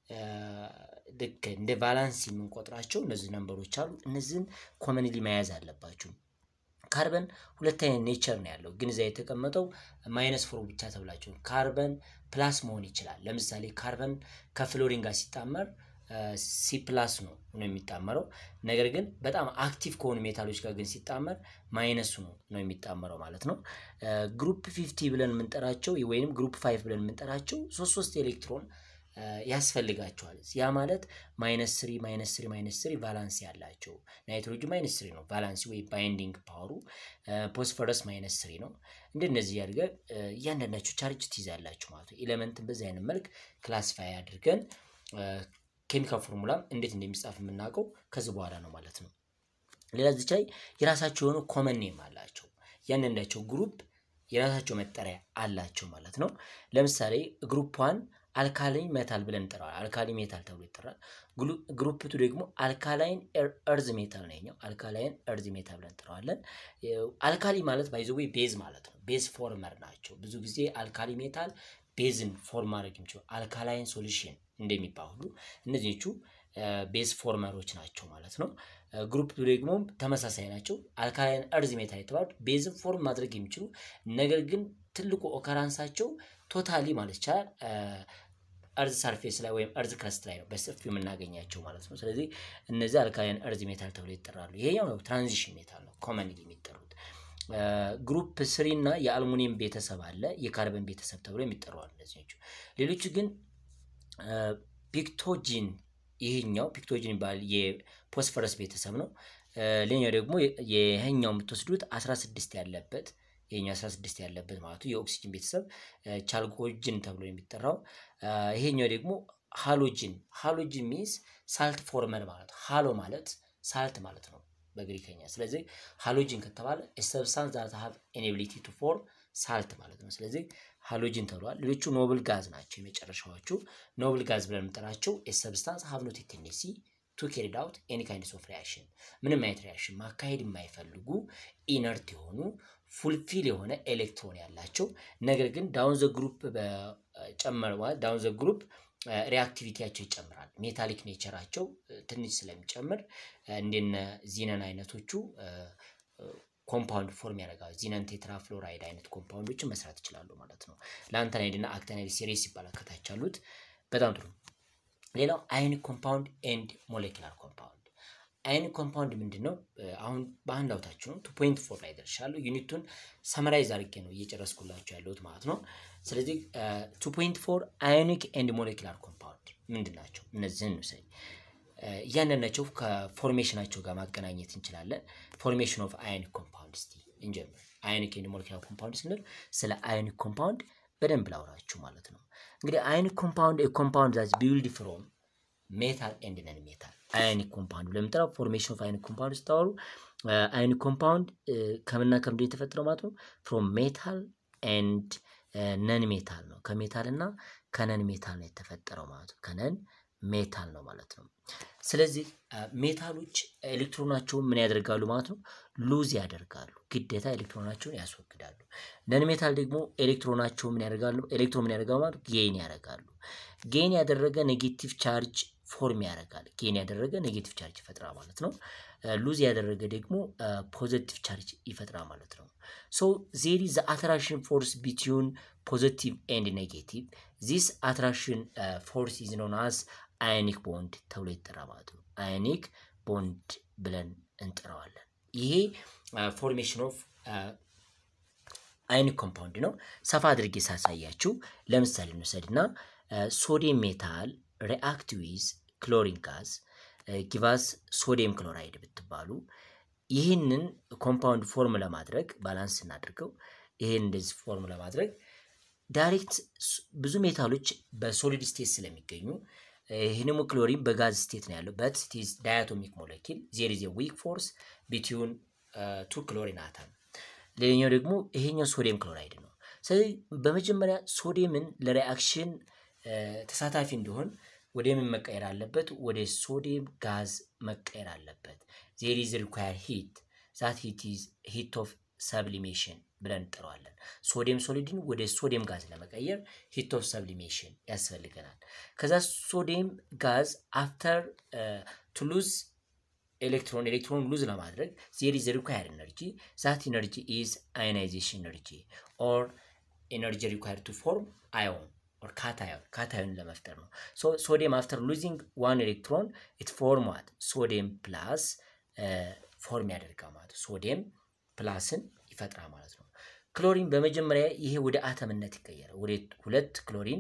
ልክ እንደ ቫላንስ የምንቆጥራቸው እነዚህ ነንበሮች አሉ። እነዚህን ኮመንሊ መያዝ አለባችሁ። ካርበን ሁለት አይነት ኔቸር ነው ያለው፣ ግን እዛ የተቀመጠው ማይነስ ፎር ብቻ ተብላችሁ ካርበን ፕላስ መሆን ይችላል። ለምሳሌ ካርበን ከፍሎሪን ጋር ሲጣመር ሲ ፕላስ ነው ነው የሚጣመረው። ነገር ግን በጣም አክቲቭ ከሆኑ ሜታሎች ጋር ግን ሲጣመር ማይነሱ ነው ነው የሚጣመረው ማለት ነው። ግሩፕ ፊፍቲ ብለን የምንጠራቸው ወይም ግሩፕ ፋይቭ ብለን የምንጠራቸው ሶስት ሶስት ኤሌክትሮን ያስፈልጋቸዋል። ያ ማለት ማይነስ ስሪ ማይነስ ስሪ ማይነስ ስሪ ቫላንሲ ያላቸው ናይትሮጅን ማይነስ ስሪ ነው ቫላንሲ ወይ ባይንዲንግ ፓወሩ። ፎስፈረስ ማይነስ ስሪ ነው። እንደነዚህ ያድርገ እያንዳንዳቸው ቻርጅ ትይዛላችሁ ማለት ነው። ኤሌመንትን በዚህ አይነት መልክ ክላሲፋይ አድርገን ኬሚካል ፎርሙላም እንዴት እንደሚጻፍ የምናውቀው ከዚህ በኋላ ነው ማለት ነው። ሌላ እዚች ላይ የራሳቸው የሆነ ኮመን ኔም አላቸው። እያንዳንዳቸው ግሩፕ የራሳቸው መጠሪያ አላቸው ማለት ነው። ለምሳሌ ግሩፕ ዋን አልካላይን ሜታል ብለን እንጠራዋለን። አልካሊ ሜታል ተብሎ ይጠራል። ግሩፕ ቱ ደግሞ አልካላይን እርዝ ሜታል ነው። አልካላይን እርዝ ሜታል ብለን እንጠራዋለን። አልካሊ ማለት ባይዘዌ ቤዝ ማለት ነው። ቤዝ ፎርመር ናቸው። ብዙ ጊዜ አልካሊ ሜታል ቤዝን ፎርም ማድረግ የሚችሉ አልካላይን ሶሉሽን እንደሚባል ሁሉ እነዚህቹ ቤዝ ፎርመሮች ናቸው ማለት ነው። ግሩፕ ደግሞ ተመሳሳይ ናቸው። አልካላይን እርዝ ሜታል የተባሉት ቤዝን ፎርም ማድረግ የሚችሉ ነገር ግን ትልቁ ኦከራንሳቸው ቶታሊ ማለት ይቻላል እርዝ ሰርፌስ ላይ ወይም እርዝ ክረስት ላይ ነው በሰፊው የምናገኛቸው ማለት ነው። ስለዚህ እነዚህ አልካላይን እርዝ ሜታል ተብሎ ይጠራሉ። ይሄኛው ትራንዚሽን ሜታል ነው ኮመንሊ የሚጠሩት። ግሩፕ ስሪ እና የአልሙኒየም ቤተሰብ አለ፣ የካርበን ቤተሰብ ተብሎ የሚጠሩ አሉ። እነዚህኞቹ ሌሎቹ ግን ፒክቶጂን ይህኛው ፒክቶጂን ይባላል የፎስፈረስ ቤተሰብ ነው። ሌላኛው ደግሞ ይሄኛው የምትወስዱት 16 ያለበት ይሄኛው 16 ያለበት ማለቱ የኦክሲጅን ቤተሰብ ቻልኮጅን ተብሎ የሚጠራው። ይሄኛው ደግሞ ሃሎጂን ሃሎጂን ሚንስ ሳልት ፎርመር ማለት ሃሎ ማለት ሳልት ማለት ነው በግሪከኛ። ስለዚህ ሃሎጂን ከተባለ ሰብስታንስ ዛት ሃቭ ኤኔቢሊቲ ቱ ፎርም ሳልት ማለት ነው። ስለዚህ ሃሎጂን ተብለዋል። ሌሎቹ ኖብል ጋዝ ናቸው። የመጨረሻዎቹ ኖብል ጋዝ ብለን የምንጠራቸው ሰብስታንስ ሃቭ ኖት ቴንደንሲ ቱ ኬሪድ አውት ኤኒ ካይንድስ ኦፍ ሪያክሽን ምንም አይነት ሪያክሽን ማካሄድ የማይፈልጉ ኢነርት የሆኑ ፉልፊል የሆነ ኤሌክትሮን ያላቸው ነገር ግን ዳውን ዘ ግሩፕ በጨመረ ማለት ዳውን ዘ ግሩፕ ሪአክቲቪቲያቸው ይጨምራል። ሜታሊክ ኔቸራቸው ትንሽ ስለሚጨምር እንደነ ዚነን አይነቶቹ ኮምፓውንድ ፎርም ያደርጋሉ። ዚነን ቴትራፍሎራይድ አይነት ኮምፓውንዶችን መስራት ይችላሉ ማለት ነው። ለአንተናይድ እና አክተናይድ ሲሪስ ይባላል ከታች ያሉት። በጣም ጥሩ። ሌላው አይኒክ ኮምፓውንድ ኤንድ ሞሌኪላር ኮምፓውንድ አይኒክ ኮምፓውንድ ምንድን ነው? አሁን በአንድ አውታችሁ ነው ቱ ፖይንት ፎር ላይ ደርሻለሁ። ዩኒቱን ሰመራይዝ አድርጌ ነው እየጨረስኩላችሁ ያለሁት ማለት ነው። ስለዚህ ቱ ፖይንት ፎር አዮኒክ ኤንድ ሞሌኪላር ኮምፓውንድ ምንድን ናቸው? እነዚህን እንውሰድ። እያንዳንዳቸው ከፎርሜሽናቸው ጋር ማገናኘት እንችላለን። ፎርሜሽን ኦፍ አዮኒክ ኮምፓውንድ እስቲ እንጀምር። አዮኒክ ኤንድ ሞሌኪላር ኮምፓውንድ ስንል ስለ አዮኒክ ኮምፓውንድ በደንብ ላውራችሁ ማለት ነው። እንግዲህ አዮኒክ ኮምፓውንድ ኮምፓውንድ ዛት ቢውልድ ፍሮም ሜታል ኤንድ ነን ሜታል አዮኒክ ኮምፓውንድ ለምጠራው ፎርሜሽን ኦፍ አዮኒክ ኮምፓውንድ ስታወሩ አዮኒክ ኮምፓውንድ ከምና ከምንድን የተፈጠረው ማለት ነው? ፍሮም ሜታል ኤንድ ነን ሜታል ነው። ከሜታል እና ከነን ሜታል ነው የተፈጠረው ማለት ነው። ከነን ሜታል ነው ማለት ነው። ስለዚህ ሜታሎች ኤሌክትሮናቸውን ምን ያደርጋሉ ማለት ነው? ሉዝ ያደርጋሉ። ግዴታ ኤሌክትሮናቸውን ያስወግዳሉ። ነን ሜታል ደግሞ ኤሌክትሮናቸው ምን ያደርጋሉ? ኤሌክትሮን ምን ያደርጋሉ ማለት ጌን ያደርጋሉ። ጌን ያደረገ ኔጌቲቭ ቻርጅ ፎርም ያደርጋል። ጌን ያደረገ ኔጌቲቭ ቻርጅ ይፈጥራል ማለት ነው። ሉዝ ያደረገ ደግሞ ፖዘቲቭ ቻርጅ ይፈጥራል ማለት ነው። ሶ ዜር ኢዝ አትራክሽን ፎርስ ቢትዊን ፖዘቲቭ ኤንድ ኔጌቲቭ ዚስ አትራክሽን ፎርስ ኢዝ ኖን አስ አዮኒክ ቦንድ ተብሎ ይጠራል ማለት ነው። አዮኒክ ቦንድ ብለን እንጠራዋለን። ይሄ ፎርሜሽን ኦፍ አዮኒክ ኮምፓውንድ ነው። ሰፋ አድርጌ ሳሳያችሁ ለምሳሌ እንውሰድና ሶዲየም ሜታል ሪአክት ዊዝ ክሎሪን ጋዝ ጊቫስ ሶዲየም ክሎራይድ ብትባሉ ይህንን ኮምፓውንድ ፎርም ለማድረግ ባላንስ እናድርገው። ይህን እንደዚህ ፎርም ለማድረግ ዳይሬክት ብዙ ሜታሎች በሶሊድ ስቴት ስለሚገኙ ይህንም ክሎሪን በጋዝ ስቴት ነው ያለው በት ኢዝ ዳያቶሚክ ሞለኪል ዜር ኢዝ ዊክ ፎርስ ቢትዊን ቱ ክሎሪን አተም። ሌላኛው ደግሞ ይሄኛው ሶዲየም ክሎራይድ ነው። ስለዚህ በመጀመሪያ ሶዲየምን ለሪአክሽን ተሳታፊ እንዲሆን ወደ ምን መቀየር አለበት? ወደ ሶዲየም ጋዝ መቀየር አለበት። ዜር ኢዝ ሪኳየር ሂት ዛት ሂት ኢዝ ሂት ኦፍ ሰብሊሜሽን ብለን እንጠራዋለን። ሶዲየም ሶሊድን ወደ ሶዲየም ጋዝ ለመቀየር ሂት ኦፍ ሰብሊሜሽን ያስፈልገናል። ከዛ ሶዲየም ጋዝ አፍተር ቱ ሉዝ ኤሌክትሮን ኤሌክትሮን ሉዝ ለማድረግ ዜር ኢዝ ሪኳየር ኤነርጂ ዛት ኤነርጂ ኢዝ አዮናይዜሽን ኤነርጂ ኦር ኤነርጂ ሪኳየር ቱ ፎርም አዮን ኦር ካታዮን ካታዮን ለመፍጠር ነው። ሶዲየም አፍተር ሉዚንግ ዋን ኤሌክትሮን ኢት ፎርም ዋት ሶዲየም ፕላስ ፎርም ያደርጋል ማለት ሶዲየም ፕላስን ይፈጥራል ማለት ነው። ክሎሪን በመጀመሪያ ይሄ ወደ አተምነት ይቀየራል። ወደ ሁለት ክሎሪን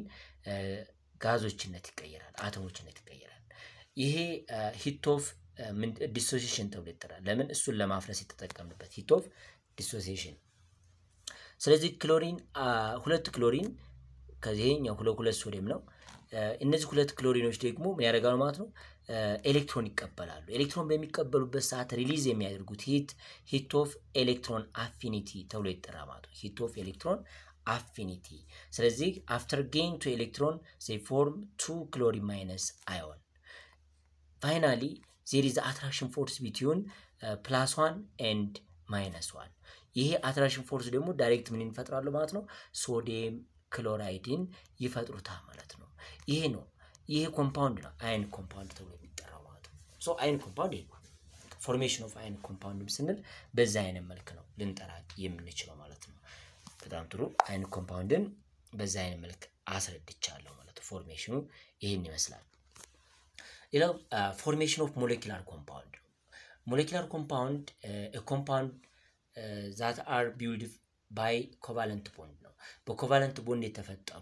ጋዞችነት ይቀየራል፣ አተሞችነት ይቀየራል። ይሄ ሂት ኦፍ ዲሶሲሽን ተብሎ ይጠራል። ለምን እሱን ለማፍረስ የተጠቀምንበት ሂት ኦፍ ዲሶሲሽን። ስለዚህ ክሎሪን ሁለት ክሎሪን ከዚህኛው ሁለት ሁለት ሶዲየም ነው። እነዚህ ሁለት ክሎሪኖች ደግሞ ምን ያደርጋሉ ማለት ነው? ኤሌክትሮን ይቀበላሉ። ኤሌክትሮን በሚቀበሉበት ሰዓት ሪሊዝ የሚያደርጉት ሂት ሂት ኦፍ ኤሌክትሮን አፊኒቲ ተብሎ ይጠራ ማለት ነው። ሂት ኦፍ ኤሌክትሮን አፊኒቲ። ስለዚህ አፍተር ጌን ቱ ኤሌክትሮን ዜ ፎርም ቱ ክሎሪን ማይነስ አዮን ፋይናሊ ዜር ኢዝ አትራክሽን ፎርስ ቢትዊን ፕላስ ዋን ኤንድ ማይነስ ዋን። ይሄ አትራክሽን ፎርስ ደግሞ ዳይሬክት ምን ይፈጥራሉ ማለት ነው? ሶዲየም ክሎራይድን ይፈጥሩታል ማለት ነው። ይሄ ነው ይሄ ኮምፓውንድ ነው አይን ኮምፓውንድ ተብሎ የሚጠራው ማለት ነው። ሶ አይን ኮምፓውንድ ይሄ ነው። ፎርሜሽን ኦፍ አይን ኮምፓውንድ ስንል በዛ አይነት መልክ ነው ልንጠራ የምንችለው ማለት ነው። በጣም ጥሩ። አይን ኮምፓውንድን በዛ አይነት መልክ አስረድቻለሁ ማለት ነው። ፎርሜሽኑ ይህን ይመስላል። ሌላው ፎርሜሽን ኦፍ ሞሌኪላር ኮምፓውንድ ነው። ሞሌኪላር ኮምፓውንድ ኮምፓውንድ ዛት አር ቢውልድ ባይ ኮቫለንት ቦንድ ነው። በኮቫለንት ቦንድ የተፈጠሩ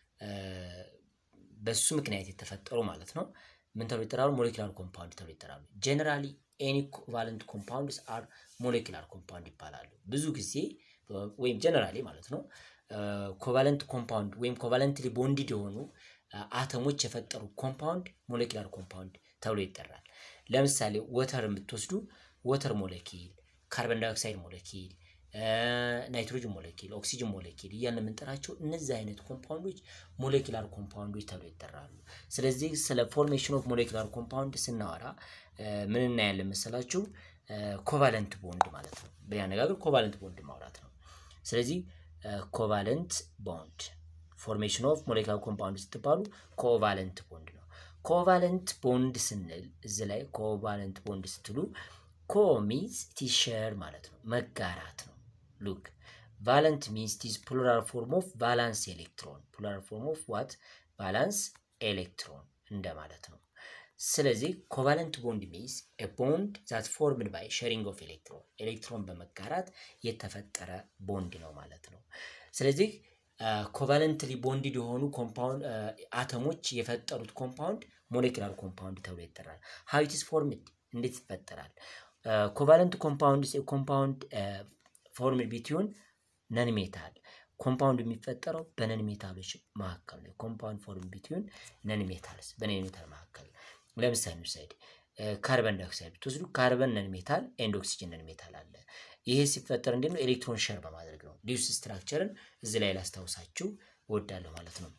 በሱ ምክንያት የተፈጠሩ ማለት ነው። ምን ተብሎ ይጠራሉ? ሞሌኪላር ኮምፓውንድ ተብሎ ይጠራሉ። ጀነራሊ ኤኒ ኮቫለንት ኮምፓውንድስ አር ሞሌኪላር ኮምፓውንድ ይባላሉ። ብዙ ጊዜ ወይም ጀነራሊ ማለት ነው ኮቫለንት ኮምፓውንድ ወይም ኮቫለንትሊ ቦንድድ የሆኑ አተሞች የፈጠሩ ኮምፓውንድ ሞሌኪላር ኮምፓውንድ ተብሎ ይጠራል። ለምሳሌ ወተር የምትወስዱ ወተር ሞለኪል፣ ካርበን ዳይኦክሳይድ ሞለኪል ናይትሮጅን ሞለኪል፣ ኦክሲጅን ሞለኪል እያልን የምንጠራቸው እነዚህ አይነት ኮምፓውንዶች ሞሌኪላር ኮምፓውንዶች ተብሎ ይጠራሉ። ስለዚህ ስለ ፎርሜሽን ኦፍ ሞሌኪላር ኮምፓውንድ ስናወራ ምን እናያለን መሰላችሁ? ኮቫለንት ቦንድ ማለት ነው። በሌላ አነጋገር ኮቫለንት ቦንድ ማውራት ነው። ስለዚህ ኮቫለንት ቦንድ ፎርሜሽን ኦፍ ሞሌኪላር ኮምፓውንድ ስትባሉ ኮቫለንት ቦንድ ነው። ኮቫለንት ቦንድ ስንል እዚህ ላይ ኮቫለንት ቦንድ ስትሉ ኮ ሚንስ ቲሸር ማለት ነው፣ መጋራት ነው። ሉክ ቫለንት ሚንስ ቲዝ ፕሉራል ፎርም ኦፍ ቫላንስ ኤሌክትሮን ፕሉራል ፎርም ኦፍ ዋት ቫላንስ ኤሌክትሮን እንደማለት ነው። ስለዚህ ኮቫለንት ቦንድ ሚንስ ኤ ቦንድ ዛት ፎርምድ ባይ ሼሪንግ ኦፍ ኤሌክትሮን ኤሌክትሮን በመጋራት የተፈጠረ ቦንድ ነው ማለት ነው። ስለዚህ ኮቫለንትሊ ቦንድድ የሆኑ ኮምፓውንድ አተሞች የፈጠሩት ኮምፓውንድ ሞሌኪላር ኮምፓውንድ ተብሎ ይጠራል። ሃው ኢት ኢዝ ፎርምድ እንዴት ይፈጠራል? ኮቫለንት ኮምፓውንድ ኮምፓውንድ ፎርምድ ቢትዊን ነን ሜታል ኮምፓውንድ የሚፈጠረው በነን ሜታሎች መካከል ነው። ኮምፓውንድ ፎርም ቢትዊን ነን ሜታልስ በነን ሜታል መካከል ለምሳሌ ውሰድ ካርበን ዳይኦክሳይድ ብትወስዱ ካርበን ነን ሜታል ኤንድ ኦክሲጅን ነን ሜታል አለ። ይሄ ሲፈጠር እንዴት ነው? ኤሌክትሮን ሸር በማድረግ ነው። ዲዩስ ስትራክቸርን እዚህ ላይ ላስታውሳችሁ እወዳለሁ ማለት ነው።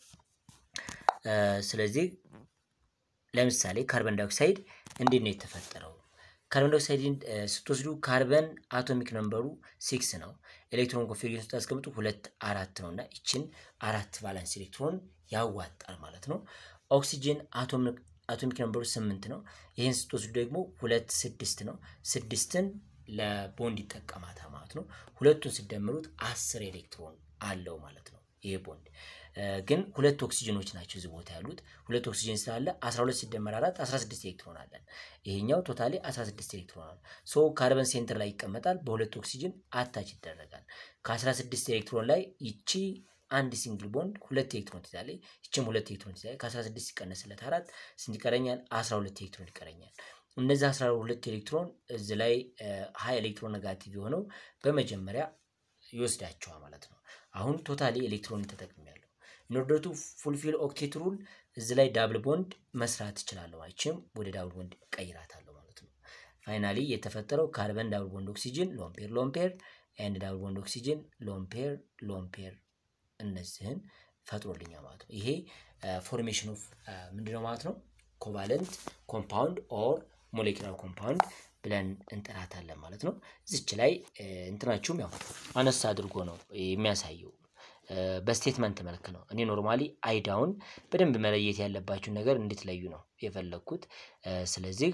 ስለዚህ ለምሳሌ ካርበን ዳይኦክሳይድ እንዴት ነው የተፈጠረው? ካርበን ዳይኦክሳይድን ስትወስዱ ካርበን አቶሚክ ነምበሩ ሲክስ ነው። ኤሌክትሮን ኮንፊግሬሽን ስታስቀምጡ ሁለት አራት ነው እና ይችን አራት ቫላንስ ኤሌክትሮን ያዋጣል ማለት ነው። ኦክሲጅን አቶሚክ ነምበሩ ስምንት ነው። ይህን ስትወስዱ ደግሞ ሁለት ስድስት ነው። ስድስትን ለቦንድ ይጠቀማታል ማለት ነው። ሁለቱን ስደምሩት አስር ኤሌክትሮን አለው ማለት ነው ይሄ ቦንድ ግን ሁለት ኦክሲጅኖች ናቸው እዚህ ቦታ ያሉት። ሁለት ኦክሲጅን ስላለ 12 ሲደመር 4 16 ኤሌክትሮን አለን። ይሄኛው ቶታሊ 16 ኤሌክትሮን አለ። ሶ ካርበን ሴንተር ላይ ይቀመጣል፣ በሁለት ኦክሲጅን አታች ይደረጋል። ከ16 ኤሌክትሮን ላይ ይቺ አንድ ሲንግል ቦንድ ሁለት ኤሌክትሮን ትይዛለች። ይችም ሁለት ኤሌክትሮን ትይዛለች። ከ16 ሲቀነስለት አራት ስንት ይቀረኛል? 12 ኤሌክትሮን ይቀረኛል። እነዚህ 12 ኤሌክትሮን እዚህ ላይ ሀይ ኤሌክትሮን ኔጋቲቭ የሆነው በመጀመሪያ ይወስዳቸዋል ማለት ነው። አሁን ቶታሊ ኤሌክትሮን ተጠቅሜያለሁ። ኢንኦርደር ቱ ፉልፊል ኦክቴት ሩል እዚህ ላይ ዳብል ቦንድ መስራት እችላለሁ። አይችም ወደ ዳብል ቦንድ ቀይራታለሁ ማለት ነው። ፋይናሊ የተፈጠረው ካርበን ዳብል ቦንድ ኦክሲጅን ሎምፔር ሎምፔር ኤንድ ዳብል ቦንድ ኦክሲጅን ሎምፔር ሎምፔር እነዚህን ፈጥሮልኛል ማለት ነው። ይሄ ፎርሜሽን ኦፍ ምንድነው ማለት ነው? ኮቫለንት ኮምፓውንድ ኦር ሞሌኪላር ኮምፓውንድ ብለን እንጠራታለን ማለት ነው። እዚች ላይ እንትናችሁም ያው አነስ አድርጎ ነው የሚያሳየው በስቴትመንት መልክ ነው። እኔ ኖርማሊ አይዳውን በደንብ መለየት ያለባችሁን ነገር እንድትለዩ ነው የፈለግኩት። ስለዚህ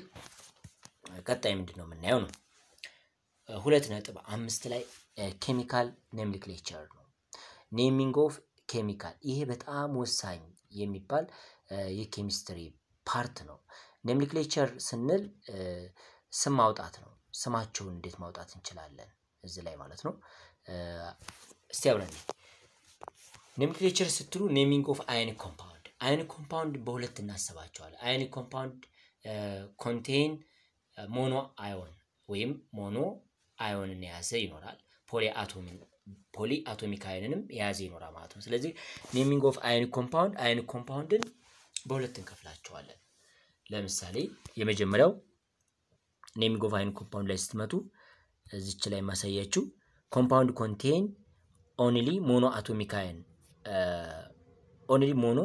ቀጣይ ምንድን ነው የምናየው ነው ሁለት ነጥብ አምስት ላይ ኬሚካል ኔምሊክሌቸር ነው ኔሚንግ ኦፍ ኬሚካል። ይሄ በጣም ወሳኝ የሚባል የኬሚስትሪ ፓርት ነው። ኔምሊክሌቸር ስንል ስም ማውጣት ነው። ስማቸውን እንዴት ማውጣት እንችላለን እዚህ ላይ ማለት ነው። እስቲ አብረን ኔምሊክሌቸር ስትሉ ኔሚንግ ኦፍ አዮኒክ ኮምፓውንድ አዮኒክ ኮምፓውንድ በሁለት እናስባቸዋለን። አዮኒክ ኮምፓውንድ ኮንቴን ሞኖ አዮን ወይም ሞኖ አዮንን የያዘ ይኖራል። ፖሊ አቶምን ፖሊ አቶሚክ አዮንንም የያዘ ይኖራል ማለት ነው። ስለዚህ ኔሚንግ ኦፍ አዮኒክ ኮምፓውንድ አዮኒክ ኮምፓውንድን በሁለት እንከፍላቸዋለን። ለምሳሌ የመጀመሪያው ኔሚንግ ኦፍ አዮኒክ ኮምፓውንድ ላይ ስትመጡ እዚች ላይ ማሳያችሁ ኮምፓውንድ ኮንቴን ኦንሊ ሞኖ አቶሚክ አዮን ኦንሊ ሞኖ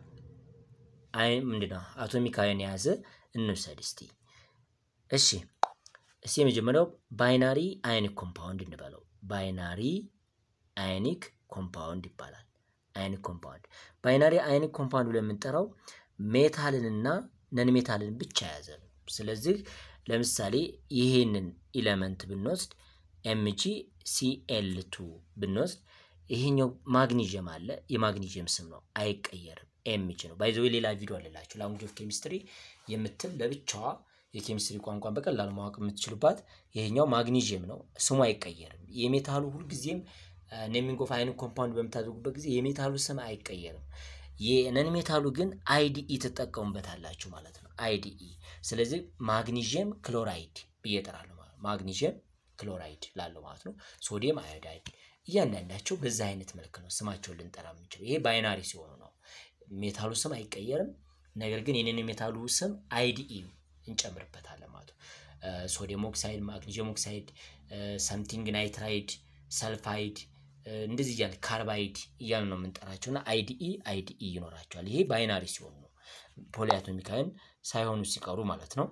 አዮን ምንድነው አቶሚክ አዮን የያዘ እንውሰድ እስቲ። እሺ እስቲ የመጀመሪያው ባይናሪ አዮኒክ ኮምፓውንድ እንበለው። ባይናሪ አዮኒክ ኮምፓውንድ ይባላል። አዮኒክ ኮምፓውንድ ባይናሪ አዮኒክ ኮምፓውንድ ብለን የምንጠራው ሜታልንና ነን ሜታልን ብቻ የያዘ ነው። ስለዚህ ለምሳሌ ይሄንን ኢለመንት ብንወስድ ኤምጂ ሲኤል ቱ ብንወስድ ይሄኛው ማግኒዥየም አለ። የማግኒዥየም ስም ነው፣ አይቀየርም። ኤምጂ ነው። ባይዘዌ ሌላ ቪዲዮ አለላችሁ ላንጉጅ ኦፍ ኬሚስትሪ የምትል ለብቻዋ የኬሚስትሪ ቋንቋን በቀላሉ ማወቅ የምትችሉባት። ይሄኛው ማግኒዥየም ነው፣ ስሙ አይቀየርም። የሜታሉ ሁልጊዜም ኔሚንግ ኦፍ አዮኒክ ኮምፓውንድ በምታደርጉበት ጊዜ የሜታሉ ስም አይቀየርም። የነን ሜታሉ ግን አይዲኢ ትጠቀሙበታላችሁ ማለት ነው። አይዲኢ ስለዚህ ማግኒዥየም ክሎራይድ ብዬ እጠራለሁ ማለት ነው። ማግኒዥየም ክሎራይድ ላለው ማለት ነው። ሶዲየም አዮዳይድ እያንዳንዳቸው በዛ አይነት መልክ ነው ስማቸውን ልንጠራ የምንችለው። ይሄ ባይናሪ ሲሆኑ ነው። ሜታሉ ስም አይቀየርም። ነገር ግን የኔን ሜታሉ ስም አይዲኢ እንጨምርበታለን ማለት ነው። ሶዲየም ኦክሳይድ፣ ማግኒዥየም ኦክሳይድ፣ ሰምቲንግ ናይትራይድ፣ ሰልፋይድ እንደዚህ እያለ ካርባይድ እያሉ ነው የምንጠራቸው እና አይዲኢ አይዲኢ ይኖራቸዋል። ይሄ ባይናሪ ሲሆኑ ነው ፖሊአቶሚክ አዮን ሳይሆኑ ሲቀሩ ማለት ነው።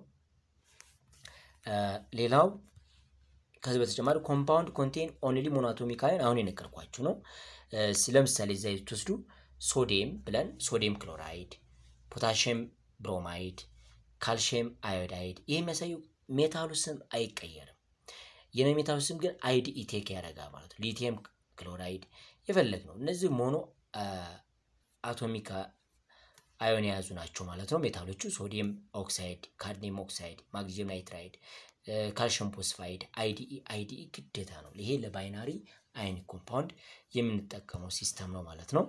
ሌላው ከዚህ በተጨማሪ ኮምፓውንድ ኮንቴን ኦንሊ ሞኖአቶሚክ አዮን አሁን የነገርኳችሁ ነው። ለምሳሌ እዚያ ትወስዱ ሶዲየም ብለን ሶዲየም ክሎራይድ፣ ፖታሽየም ብሮማይድ፣ ካልሽየም አዮዳይድ ይህ የሚያሳየው ሜታሉ ስም አይቀየርም። የነ ሜታሉ ስም ግን አይዲኢ ቴክ ያደርጋል ማለት ነው። ሊቲየም ክሎራይድ የፈለግ ነው። እነዚህ ሞኖ አቶሚክ አዮን የያዙ ናቸው ማለት ነው። ሜታሎቹ ሶዲየም ኦክሳይድ፣ ካድሚየም ኦክሳይድ፣ ማግኒዥየም ናይትራይድ፣ ካልሽየም ፎስፋይድ፣ አይዲኢ አይዲኢ ግዴታ ነው። ይሄ ለባይናሪ አዮኒክ ኮምፓውንድ የምንጠቀመው ሲስተም ነው ማለት ነው።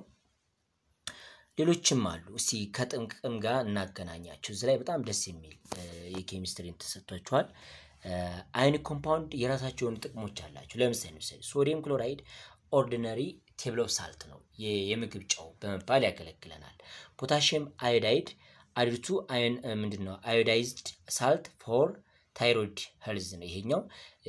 ሌሎችም አሉ። እስቲ ከጥቅም ጋር እናገናኛቸው። እዚህ ላይ በጣም ደስ የሚል የኬሚስትሪ ተሰጥቷቸዋል። አዮኒክ ኮምፓውንድ የራሳቸውን ጥቅሞች አላቸው። ለምሳሌ ምሳሌ ሶዲየም ክሎራይድ ኦርዲነሪ ቴብል ኦፍ ሳልት ነው፣ የምግብ ጨው በመባል ያገለግለናል። ፖታሽየም አዮዳይድ አድቱ ምንድን ነው? አዮዳይዝድ ሳልት ፎር ታይሮይድ ሄልዝ ነው። ይሄኛው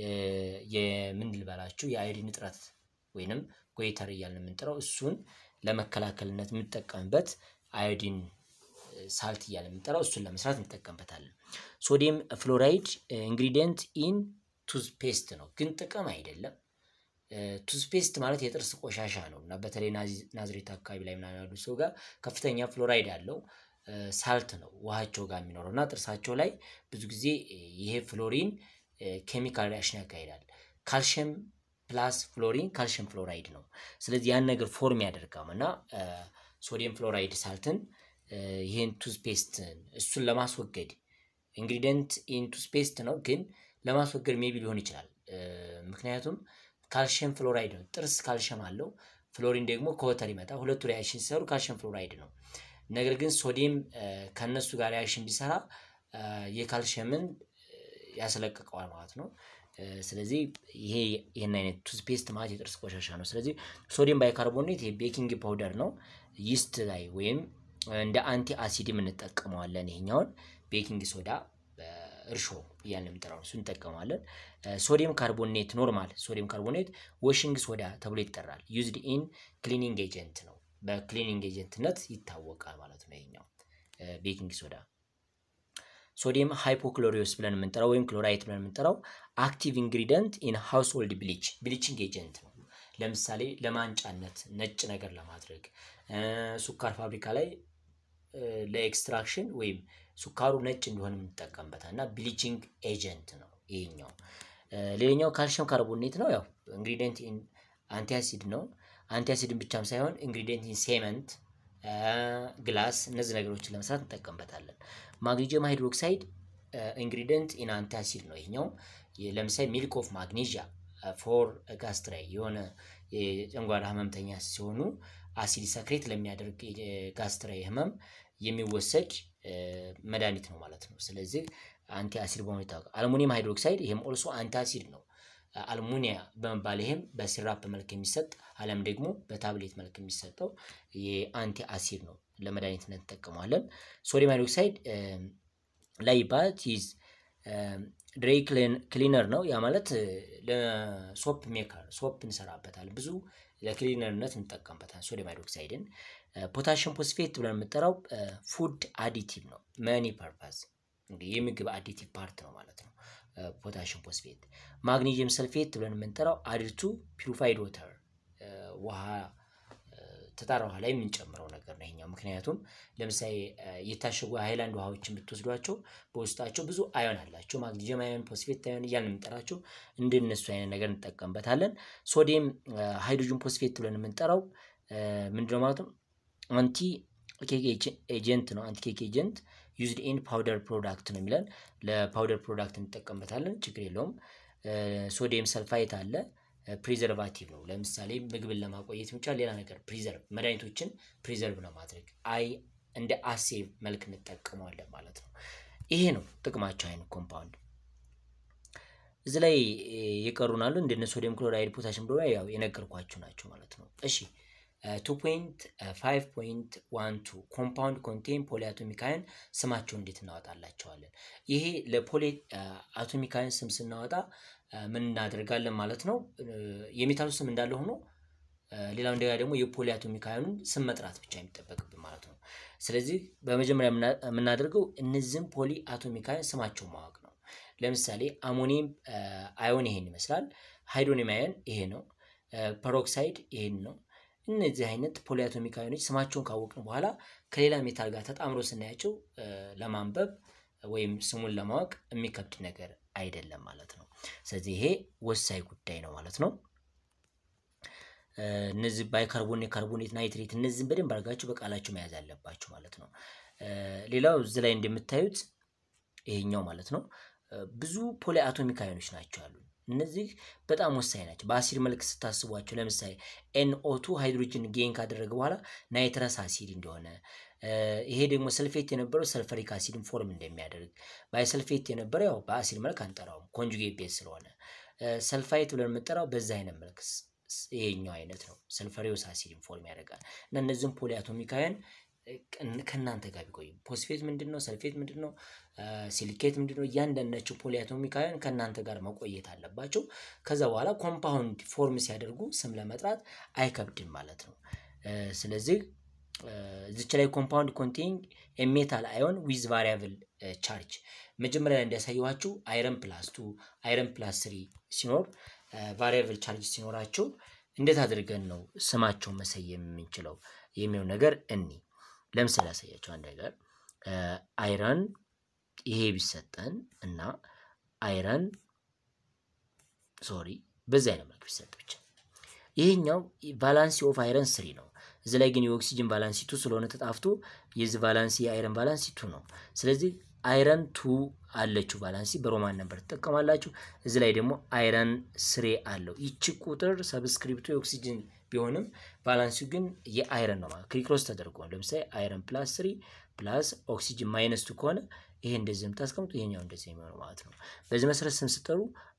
የምን ልበላችሁ የአዮዲን እጥረት ወይንም ጎይተር እያልን የምንጠራው እሱን ለመከላከልነት የምንጠቀምበት አዮዲን ሳልት እያለ የምንጠራው እሱን ለመስራት እንጠቀምበታለን። ሶዲየም ፍሎራይድ ኢንግሪዲየንት ኢን ቱዝፔስት ነው፣ ግን ጥቅም አይደለም። ቱዝፔስት ማለት የጥርስ ቆሻሻ ነው እና በተለይ ናዝሬት አካባቢ ላይ ምናምን ያሉ ሰው ጋር ከፍተኛ ፍሎራይድ አለው ሳልት ነው ውሃቸው ጋር የሚኖረው እና ጥርሳቸው ላይ ብዙ ጊዜ ይሄ ፍሎሪን ኬሚካል ሪያክሽን ያካሂዳል። ካልሽየም ፕላስ ፍሎሪን ካልሽየም ፍሎራይድ ነው። ስለዚህ ያን ነገር ፎርም ያደርጋም እና ሶዲየም ፍሎራይድ ሳልትን ይህን ቱዝፔስትን እሱን ለማስወገድ ኢንግሪዲየንት ኢን ቱዝፔስት ነው፣ ግን ለማስወገድ ሜቢ ሊሆን ይችላል። ምክንያቱም ካልሽየም ፍሎራይድ ነው። ጥርስ ካልሽየም አለው፣ ፍሎሪን ደግሞ ከወተር ይመጣል። ሁለቱ ሪያክሽን ሲሰሩ ካልሽየም ፍሎራይድ ነው። ነገር ግን ሶዲየም ከነሱ ጋር ሪያክሽን ቢሰራ የካልሽየምን ያስለቅቀዋል ማለት ነው። ስለዚህ ይሄ ይህን አይነት ቱዝፔስት ማለት የጥርስ ቆሻሻ ነው። ስለዚህ ሶዲየም ባይካርቦኔት ቤኪንግ ፓውደር ነው። ይስት ላይ ወይም እንደ አንቲ አሲድም እንጠቀመዋለን። ይሄኛውን ቤኪንግ ሶዳ እርሾ እያልን የምንጠራው እሱ እንጠቀመዋለን። ሶዲየም ካርቦኔት ኖርማል ሶዲየም ካርቦኔት ዋሽንግ ሶዳ ተብሎ ይጠራል። ዩዝድ ኢን ክሊኒንግ ኤጀንት ነው። በክሊኒንግ ኤጀንትነት ይታወቃል ማለት ነው። ይሄኛው ቤኪንግ ሶዳ ሶዲየም ሃይፖክሎሪዮስ ብለን የምንጠራው ወይም ክሎራይት ብለን የምንጠራው አክቲቭ ኢንግሪደንት ኢን ሃውስሆልድ ብሊች ብሊቺንግ ኤጀንት ነው። ለምሳሌ ለማንጫነት ነጭ ነገር ለማድረግ ሱካር ፋብሪካ ላይ ለኤክስትራክሽን ወይም ሱካሩ ነጭ እንዲሆን የምንጠቀምበታል እና ብሊቺንግ ኤጀንት ነው ይሄኛው። ሌላኛው ካልሽየም ካርቦኔት ነው። ያው ኢንግሪዲየንት ኢን አንቲአሲድ ነው። አንቲአሲድን ብቻም ሳይሆን ኢንግሪዲየንት ኢን ሴመንት፣ ግላስ እነዚህ ነገሮችን ለመስራት እንጠቀምበታለን። ማግኒዚየም ሃይድሮክሳይድ ኢንግሪዲየንት ኢን አንቲአሲድ ነው ይሄኛው። ለምሳሌ ሚልክ ኦፍ ማግኔዥያ ፎር ጋስትራይ የሆነ የጨንጓራ ህመምተኛ ሲሆኑ አሲድ ሰክሬት ለሚያደርግ ጋስትራይ ህመም የሚወሰድ መድኃኒት ነው ማለት ነው። ስለዚህ አንቲ አሲድ በመሆኑ ይታወቃል። አልሙኒየም ሃይድሮክሳይድ ይህም ኦልሶ አንቲ አሲድ ነው። አልሙኒያ በመባል ይህም በሲራፕ መልክ የሚሰጥ አለም ደግሞ በታብሌት መልክ የሚሰጠው የአንቲ አሲድ ነው። ለመድኃኒትነት እንጠቀመዋለን። ሶዲየም ሃይድሮክሳይድ ላይ ባት ይዝ ድሬይ ክሊነር ነው። ያ ማለት ለሶፕ ሜከር ሶፕ እንሰራበታለን። ብዙ ለክሊነርነት እንጠቀምበታል ሶዲየም ሃይድሮክሳይድን። ፖታሽም ፎስፌት ብለን የምንጠራው ፉድ አዲቲቭ ነው። መኒ ፐርፐዝ እንግዲህ የምግብ አዲቲቭ ፓርት ነው ማለት ነው። ፖታሽም ፎስፌት። ማግኔዥየም ሰልፌት ብለን የምንጠራው አድቱ ፒሪፋይድ ወተር ውሃ ተጣራ ውሃ ላይ የምንጨምረው ነገር ነው ይሄኛው። ምክንያቱም ለምሳሌ የታሸጉ ሃይላንድ ውሃዎችን ብትወስዷቸው በውስጣቸው ብዙ አዮን አላቸው። ማግኔዥየም አዮን፣ ፎስፌት አዮን እያልን የምንጠራቸው እንደነሱ አይነት ነገር እንጠቀምበታለን። ሶዲየም ሃይድሮጅን ፎስፌት ብለን የምንጠራው ምንድነው ማለት ነው? አንቲ ኬክ ኤጀንት ነው። አንቲ ኬክ ኤጀንት ዩዝድ ኢን ፓውደር ፕሮዳክት ነው የሚለን። ለፓውደር ፕሮዳክት እንጠቀምበታለን፣ ችግር የለውም። ሶዲየም ሰልፋይት አለ ፕሪዘርቫቲቭ ነው። ለምሳሌ ምግብን ለማቆየት ብቻ ሌላ ነገር ፕሪዘርቭ መድኃኒቶችን ፕሪዘርቭ ለማድረግ አይ እንደ አሴቭ መልክ እንጠቀመዋለን ማለት ነው። ይሄ ነው ጥቅማቸው አይነት ኮምፓውንድ። እዚህ ላይ የቀሩናሉ እንደነ ሶዲየም ክሎራይድ፣ ፖታሽም ክሎራይድ ያው የነገርኳችሁ ናቸው ማለት ነው። እሺ ቱ ፖይንት ፋይቭ ፖይንት ዋን ቱ ኮምፓውንድ ኮንቴን ፖሊ አቶሚካያን ስማቸው እንዴት እናወጣላቸዋለን? ይሄ ለፖሊ አቶሚካያን ስም ስናወጣ ምን እናደርጋለን ማለት ነው። የሜታሉ ስም እንዳለ ሆኖ ሌላው እንደገና ደግሞ የፖሊ አቶሚካያኑን ስም መጥራት ብቻ የሚጠበቅብን ማለት ነው። ስለዚህ በመጀመሪያ የምናደርገው እነዚህም ፖሊ አቶሚካያን ስማቸው ማወቅ ነው። ለምሳሌ አሞኒየም አዮን ይሄን ይመስላል። ሃይድሮኒየም አዮን ይሄ ነው። ፐሮክሳይድ ይሄን ነው። እነዚህ አይነት ፖሊ አቶሚክ አዮኖች ስማቸውን ካወቅን በኋላ ከሌላ ሜታል ጋር ተጣምሮ ስናያቸው ለማንበብ ወይም ስሙን ለማወቅ የሚከብድ ነገር አይደለም ማለት ነው። ስለዚህ ይሄ ወሳኝ ጉዳይ ነው ማለት ነው። እነዚህ ባይካርቦኔት፣ ካርቦኔት፣ ናይትሬት እነዚህን በደንብ አድርጋችሁ በቃላችሁ መያዝ አለባችሁ ማለት ነው። ሌላው እዚህ ላይ እንደምታዩት ይሄኛው ማለት ነው ብዙ ፖሊ አቶሚክ አዮኖች ናቸው አሉ። እነዚህ በጣም ወሳኝ ናቸው። በአሲድ መልክ ስታስቧቸው ለምሳሌ ኤንኦቱ ሃይድሮጅን ጌን ካደረገ በኋላ ናይትረስ አሲድ እንደሆነ ይሄ ደግሞ ሰልፌት የነበረው ሰልፈሪክ አሲድን ፎርም እንደሚያደርግ ባይሰልፌት የነበረው ያው በአሲድ መልክ አንጠራውም ኮንጁጌት ቤዝ ስለሆነ ሰልፋይት ብለን የምንጠራው በዛ አይነት መልክ ይሄኛው አይነት ነው። ሰልፈሪዮስ አሲድን ፎርም ያደርጋል እና እነዚህም ፖሊ አቶሚካውያን ከእናንተ ጋር ቢቆዩ ፎስፌት ምንድን ነው፣ ሰልፌት ምንድን ነው፣ ሲሊኬት ምንድን ነው፣ እያንዳንዳቸው ፖሊ አቶሚካውያን ከእናንተ ጋር መቆየት አለባቸው። ከዛ በኋላ ኮምፓውንድ ፎርም ሲያደርጉ ስም ለመጥራት አይከብድም ማለት ነው። ስለዚህ እዚች ላይ ኮምፓውንድ ኮንቴኒንግ ሜታል አዮን ዊዝ ቫሪያብል ቻርጅ መጀመሪያ ላይ እንዲያሳየኋችሁ አይረን ፕላስ ቱ አይረን ፕላስ ስሪ ሲኖር ቫሪያብል ቻርጅ ሲኖራቸው እንዴት አድርገን ነው ስማቸውን መሰየም የምንችለው የሚለው ነገር እኒ ለምሳሌ ያሳያቸው አንድ ነገር አይረን ይሄ ቢሰጠን እና አይረን ሶሪ በዚህ አይነት መልክ ቢሰጥ ብቻ ይሄኛው ቫላንሲ ኦፍ አይረን ስሪ ነው። እዚህ ላይ ግን የኦክሲጅን ቫላንሲ ቱ ስለሆነ ተጣፍቶ የዚህ ቫላንሲ የአይረን ቫላንሲ ቱ ነው። ስለዚህ አይረን ቱ አለችው ቫላንሲ በሮማን ነበር ትጠቀማላችሁ። እዚህ ላይ ደግሞ አይረን ስሬ አለው። ይቺ ቁጥር ሰብስክሪፕቱ የኦክሲጅን ቢሆንም ቫላንሲው ግን የአይረን ነው ማለት ክሪክሮስ ተደርጎ ነው። ለምሳሌ አይረን ፕላስ ስሪ ፕላስ ኦክሲጅን ማይነስ ቱ ከሆነ ይሄ እንደዚህ የምታስቀምጡ ይሄኛው እንደዚህ የሚሆነው ማለት ነው። በዚህ መሰረት ስም ስጠሩ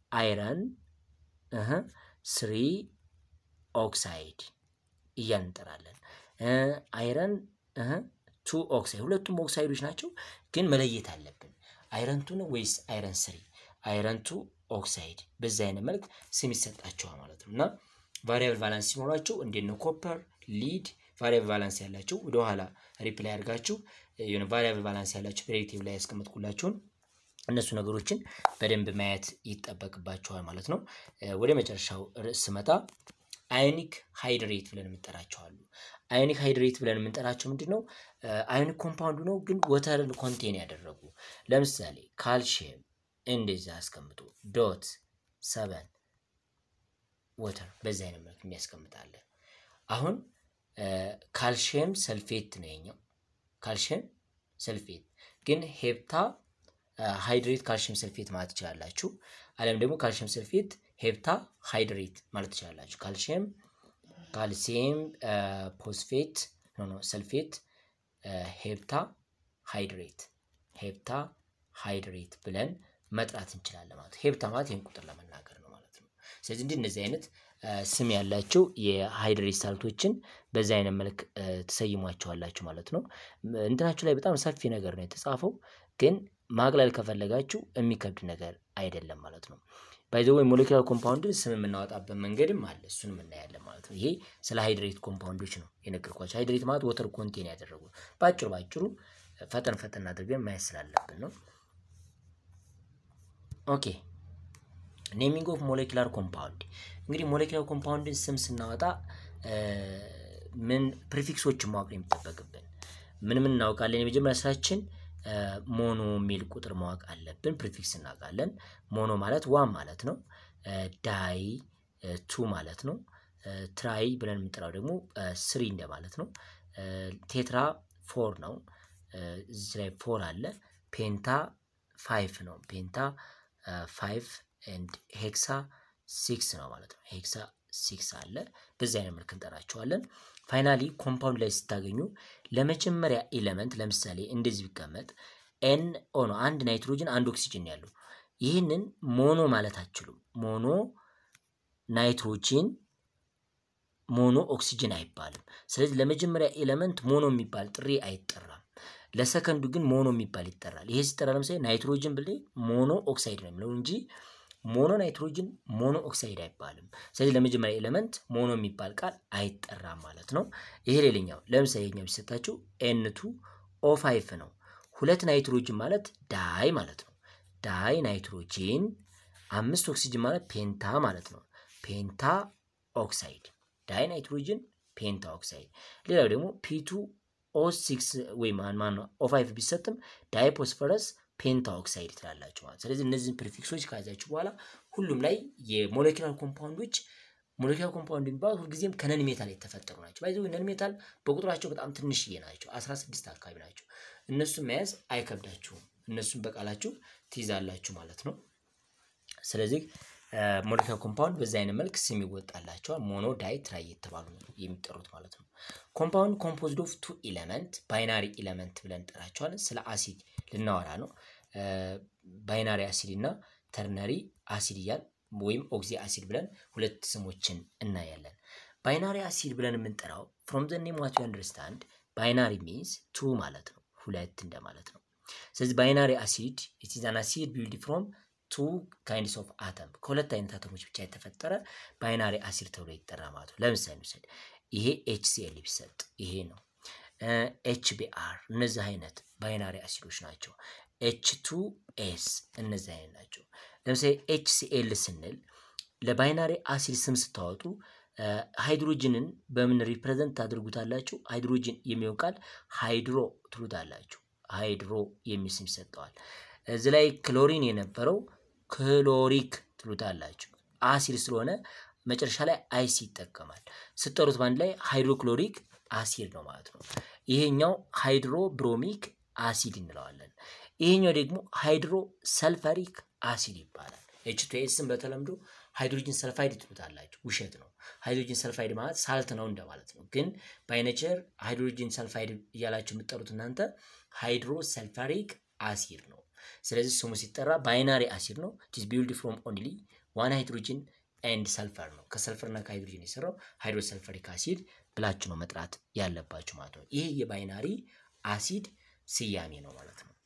አይረን ስሪ ኦክሳይድ እያልን እንጠራለን። አይረን ቱ ኦክሳይድ ሁለቱም ኦክሳይዶች ናቸው፣ ግን መለየት አለብን። አይረን ቱ ነው ወይስ አይረን ስሪ? አይረን ቱ ኦክሳይድ በዚህ አይነት መልክ ስም ይሰጣቸዋል ማለት ነው። እና ቫሪያብል ቫላንስ ሲኖራቸው እንዴት ነው ኮፐር፣ ሊድ ቫሪያብል ቫላንስ ያላቸው ወደኋላ ሪፕላይ አድርጋችሁ የሆነ ቫሪያብል ቫላንስ ያላቸው ዲሬክቲቭ ላይ ያስቀመጥኩላችሁን እነሱ ነገሮችን በደንብ ማየት ይጠበቅባቸዋል ማለት ነው። ወደ መጨረሻው ርዕስ ስመጣ አዮኒክ ሃይድሬት ብለን የምንጠራቸው አሉ። አዮኒክ ሃይድሬት ብለን የምንጠራቸው ምንድን ነው? አዮኒክ ኮምፓውንድ ነው፣ ግን ወተርን ኮንቴን ያደረጉ ለምሳሌ ካልሽየም እንደዚህ አስቀምጡ ዶት ሰበን ወተር በዚህ አይነት መልክ የሚያስቀምጣለን። አሁን ካልሽየም ሰልፌት ነው የኛው ካልሽየም ሰልፌት ግን ሄፕታ ሃይድሬት ካልሽየም ሰልፌት ማለት ትችላላችሁ። አለም ደግሞ ካልሽየም ሰልፌት ሄፕታ ሃይድሬት ማለት ትችላላችሁ። ካልሽየም ካልሲየም ፖስፌት ኖ ኖ ሰልፌት ሄፕታ ሃይድሬት ሄፕታ ሃይድሬት ብለን መጥራት እንችላለን ማለት ነው። ሄፕታ ማለት ይህን ቁጥር ለመናገር ነው ማለት ነው። ስለዚህ እንዲህ እነዚህ አይነት ስም ያላቸው የሃይድሬት ሳልቶችን በዚህ አይነት መልክ ትሰይሟቸዋላችሁ ማለት ነው። እንትናችሁ ላይ በጣም ሰፊ ነገር ነው የተጻፈው፣ ግን ማቅለል ከፈለጋችሁ የሚከብድ ነገር አይደለም ማለት ነው። ባይዘ ወይ ሞሌኪላር ኮምፓውንድን ስም የምናወጣበት መንገድም አለ። እሱን የምናያለን ማለት ነው። ይሄ ስለ ሃይድሬት ኮምፓውንዶች ነው የነገርኳቸው። ሃይድሬት ማለት ወተር ኮንቴን ያደረጉ በአጭሩ በአጭሩ ፈጠን ፈጠን አድርገን ማየት ስላለብን ነው። ኦኬ ኔሚንግ ኦፍ ሞሌኪላር ኮምፓውንድ እንግዲህ ሞሌኪላር ኮምፓውንድን ስም ስናወጣ ምን ፕሪፊክሶችን ማወቅ ነው የሚጠበቅብን። ምን ምን እናውቃለን? የመጀመሪያ ስራችን ሞኖ የሚል ቁጥር ማወቅ አለብን። ፕሪፊክስ እናውቃለን። ሞኖ ማለት ዋን ማለት ነው። ዳይ ቱ ማለት ነው። ትራይ ብለን የምንጠራው ደግሞ ስሪ እንደማለት ነው። ቴትራ ፎር ነው። እዚህ ላይ ፎር አለ። ፔንታ ፋይፍ ነው። ፔንታ ፋይቭ ኤንድ ሄክሳ ሲክስ ነው ማለት ነው። ሄክሳ ሲክስ አለ። በዚህ አይነት መልክ እንጠራቸዋለን። ፋይናሊ ኮምፓውንድ ላይ ስታገኙ ለመጀመሪያ ኤሌመንት ለምሳሌ እንደዚህ ቢቀመጥ ኤን ኦ ነው። አንድ ናይትሮጅን አንድ ኦክሲጅን ያለው ይህንን ሞኖ ማለት አትችሉም። ሞኖ ናይትሮጂን ሞኖ ኦክሲጅን አይባልም። ስለዚህ ለመጀመሪያ ኤሌመንት ሞኖ የሚባል ጥሪ አይጠራም። ለሰከንዱ ግን ሞኖ የሚባል ይጠራል። ይሄ ሲጠራ ለምሳሌ ናይትሮጅን ብል ሞኖ ኦክሳይድ ነው የሚለው እንጂ ሞኖ ናይትሮጅን ሞኖ ኦክሳይድ አይባልም። ስለዚህ ለመጀመሪያ ኤሌመንት ሞኖ የሚባል ቃል አይጠራም ማለት ነው። ይሄ ሌላኛው ለምሳሌ ኛው ቢሰጣችሁ ኤንቱ ኦ ፋይፍ ነው። ሁለት ናይትሮጅን ማለት ዳይ ማለት ነው። ዳይ ናይትሮጂን አምስት ኦክሲጅን ማለት ፔንታ ማለት ነው። ፔንታ ኦክሳይድ ዳይ ናይትሮጅን ፔንታ ኦክሳይድ። ሌላው ደግሞ ፒቱ ኦ ሲክስ ወይ ማን ማን ነው ኦ ፋይቭ ቢሰጥም ዳይፖስፈረስ ፔንታ ኦክሳይድ ትላላችሁ ማለት። ስለዚህ እነዚህን ፕሪፊክሶች ከያዛችሁ በኋላ ሁሉም ላይ የሞሌኪላር ኮምፓውንዶች ሞሌኪላር ኮምፓውንድ የሚባሉት ሁልጊዜም ከነን ሜታል የተፈጠሩ ናቸው። ባይዘ ነን ሜታል በቁጥራቸው በጣም ትንሽዬ ናቸው፣ 16 አካባቢ ናቸው። እነሱን መያዝ አይከብዳችሁም። እነሱን በቃላችሁ ትይዛላችሁ ማለት ነው። ስለዚህ ሞሌኪላር ኮምፓውንድ በዚህ አይነት መልክ ስም ይወጣላቸዋል። ሞኖ ዳይ ትራይ የተባሉ የሚጠሩት ማለት ነው። ኮምፓውንድ ኮምፖዝድ ኦፍ ቱ ኢለመንት ባይናሪ ኢለመንት ብለን እንጠራቸዋለን። ስለ አሲድ ልናወራ ነው። ባይናሪ አሲድ እና ተርነሪ አሲድ እያል ወይም ኦክሲ አሲድ ብለን ሁለት ስሞችን እናያለን። ባይናሪ አሲድ ብለን የምንጠራው ፍሮም ዘ ኔም ዋት ዩ አንደርስታንድ ባይናሪ ሚንስ ቱ ማለት ነው፣ ሁለት እንደማለት ነው። ስለዚህ ባይናሪ አሲድ ኢት ኢዝ አን አሲድ ቢልድ ፍሮም ቱ ካይንድስ ኦፍ አተም ከሁለት አይነት አተሞች ብቻ የተፈጠረ ባይናሪ አሲድ ተብሎ ይጠራ ማለት ነው። ለምሳሌ ውሰድ፣ ይሄ ኤችሲኤል ቢሰጥ ይሄ ነው። ኤችቢአር እነዚህ አይነት ባይናሪ አሲዶች ናቸው። ኤች ቱ ኤስ እነዚህ አይነት ናቸው። ለምሳሌ ኤችሲኤል ስንል ለባይናሪ አሲድ ስም ስታወጡ ሃይድሮጅንን በምን ሪፕሬዘንት ታደርጉታላችሁ? ሃይድሮጅን የሚለው ቃል ሃይድሮ ትሉታላችሁ። ሃይድሮ የሚል ስም ይሰጠዋል። እዚህ ላይ ክሎሪን የነበረው ክሎሪክ ትሉታላችሁ። አሲድ ስለሆነ መጨረሻ ላይ አይሲ ይጠቀማል። ስጠሩት በአንድ ላይ ሃይድሮክሎሪክ አሲድ ነው ማለት ነው። ይሄኛው ሃይድሮ ብሮሚክ አሲድ እንለዋለን። ይሄኛው ደግሞ ሃይድሮ ሰልፈሪክ አሲድ ይባላል። ኤች ቱ ኤስን በተለምዶ ሃይድሮጅን ሰልፋይድ ትሉታላችሁ። ውሸት ነው። ሃይድሮጅን ሰልፋይድ ማለት ሳልት ነው እንደማለት ነው። ግን ባይነቸር ሃይድሮጅን ሰልፋይድ እያላችሁ የምትጠሩት እናንተ ሃይድሮ ሰልፈሪክ አሲድ ነው። ስለዚህ ስሙ ሲጠራ ባይናሪ አሲድ ነው። ኢትስ ቢልድ ፍሮም ኦንሊ ዋን ሃይድሮጅን ኤንድ ሰልፈር ነው። ከሰልፈርና ከሃይድሮጅን የሰራው ሃይድሮሰልፈሪክ አሲድ ብላችሁ ነው መጥራት ያለባችሁ ማለት ነው። ይህ የባይናሪ አሲድ ስያሜ ነው ማለት ነው።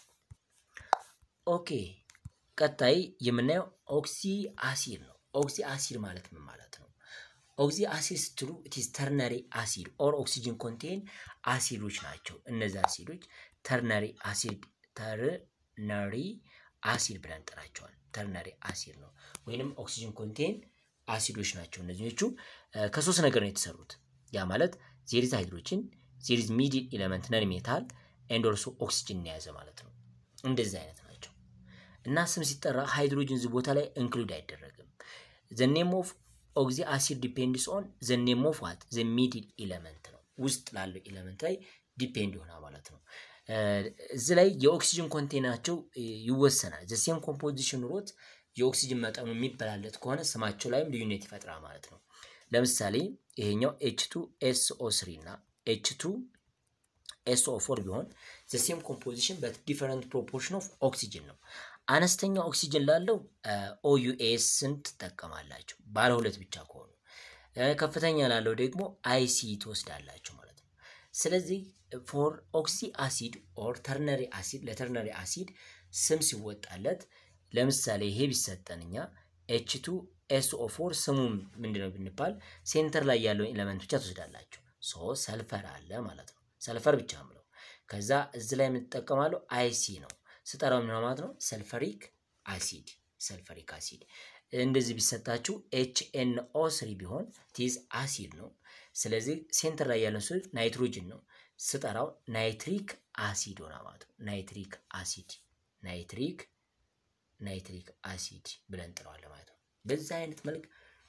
ኦኬ ቀጣይ የምናየው ኦክሲ አሲድ ነው። ኦክሲ አሲድ ማለት ምን ማለት ነው? ኦክሲ አሲድ ስትሉ ኢትስ ተርነሪ አሲድ ኦር ኦክሲጅን ኮንቴን አሲዶች ናቸው። እነዚህ አሲዶች ተርነሪ አሲድ ተርነሪ አሲድ ብለን እንጠራቸዋል። ተርነሪ አሲድ ነው ወይንም ኦክሲጅን ኮንቴን አሲዶች ናቸው። እነዚኞቹ ከሶስት ነገር ነው የተሰሩት። ያ ማለት ዜሪዝ ሃይድሮጅን፣ ዜሪዝ ሚድል ኤሌመንት ነን ሜታል ኤንድ ኦልሶ ኦክሲጅን የያዘ ማለት ነው። እንደዚህ አይነት ናቸው እና ስም ሲጠራ ሃይድሮጅን እዚህ ቦታ ላይ ኢንክሉድ አይደረግም። ዘ ኔም ኦፍ ኦክሲ አሲድ ዲፔንድስ ኦን ዘ ኔም ኦፍ ዋት ዘ ሚድል ኤሌመንት ነው። ውስጥ ላለው ኤሌመንት ላይ ዲፔንድ ይሆናል ማለት ነው። እዚህ ላይ የኦክሲጅን ኮንቴናቸው ይወሰናል። ዘ ሴም ኮምፖዚሽን ኑሮት የኦክሲጅን መጠኑ የሚበላለት ከሆነ ስማቸው ላይም ልዩነት ይፈጥራል ማለት ነው። ለምሳሌ ይሄኛው ኤች ቱ ኤስኦ ስሪ እና ኤች ቱ ኤስኦ ፎር ቢሆን ዘ ሴም ኮምፖዚሽን በት ዲፈረንት ፕሮፖርሽን ኦፍ ኦክሲጅን ነው። አነስተኛ ኦክሲጅን ላለው ኦዩኤስን ትጠቀማላችሁ ባለ ሁለት ብቻ ከሆኑ፣ ከፍተኛ ላለው ደግሞ አይሲ ትወስዳላችሁ ማለት ነው። ስለዚህ ፎር ኦክሲ አሲድ ኦር ተርነሪ አሲድ ለተርነሪ አሲድ ስም ሲወጣለት ለምሳሌ ይሄ ቢሰጠን እኛ ኤች ቱ ኤስኦ ፎር ስሙ ምንድነው ብንባል ሴንተር ላይ ያለውን ኤሌመንት ብቻ ትወስዳላችሁ። ሶ ሰልፈር አለ ማለት ነው። ሰልፈር ብቻ ምለው ከዛ እዚህ ላይ የምንጠቀማለው አይሲ ነው ስጠራው ምን ማለት ነው? ሰልፈሪክ አሲድ ሰልፈሪክ አሲድ እንደዚህ ቢሰጣችሁ ኤች ኤን ኦ ስሪ ቢሆን ቲዝ አሲድ ነው። ስለዚህ ሴንተር ላይ ያለው ስል ናይትሮጅን ነው። ስጠራው ናይትሪክ አሲድ ሆና ማለት ነው። ናይትሪክ አሲድ ናይትሪክ ናይትሪክ አሲድ ብለን እንጥረዋለን ማለት ነው። በዛ አይነት መልክ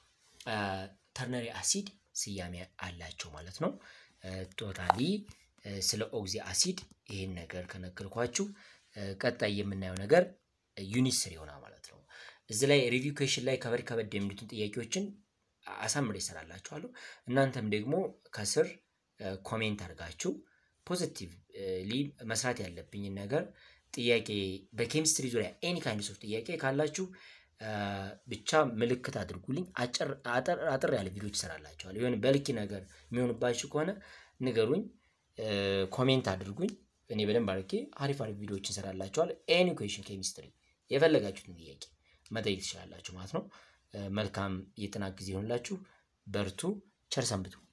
ተርነሪ አሲድ ስያሜ አላቸው ማለት ነው። ቶታሊ ስለ ኦክሲ አሲድ ይህን ነገር ከነገርኳችሁ ቀጣይ የምናየው ነገር ዩኒት ስር ይሆናል ማለት ነው። እዚህ ላይ ሪቪው ኩዌሽን ላይ ከበድ ከበድ የሚሉትን ጥያቄዎችን አሳምሬ ይሰራላችኋለሁ። እናንተም ደግሞ ከስር ኮሜንት አድርጋችሁ ፖዚቲቭሊ መስራት ያለብኝን ነገር ጥያቄ በኬሚስትሪ ዙሪያ ኤኒ ካይንድ ኦፍ ጥያቄ ካላችሁ ብቻ ምልክት አድርጉልኝ። አጠር ያለ ቪዲዮች ይሰራላችኋል። የሆነ በልኪ ነገር የሚሆንባችሁ ከሆነ ንገሩኝ፣ ኮሜንት አድርጉኝ። እኔ በደንብ አድርጌ አሪፍ አሪፍ ቪዲዮዎች ይሰራላችኋል። ኤኒ ኩዌሽን ኬሚስትሪ የፈለጋችሁትን ጥያቄ መጠየቅ ትችላላችሁ ማለት ነው። መልካም የጥናት ጊዜ ይሆንላችሁ። በርቱ። ቸር ሰንብቱ።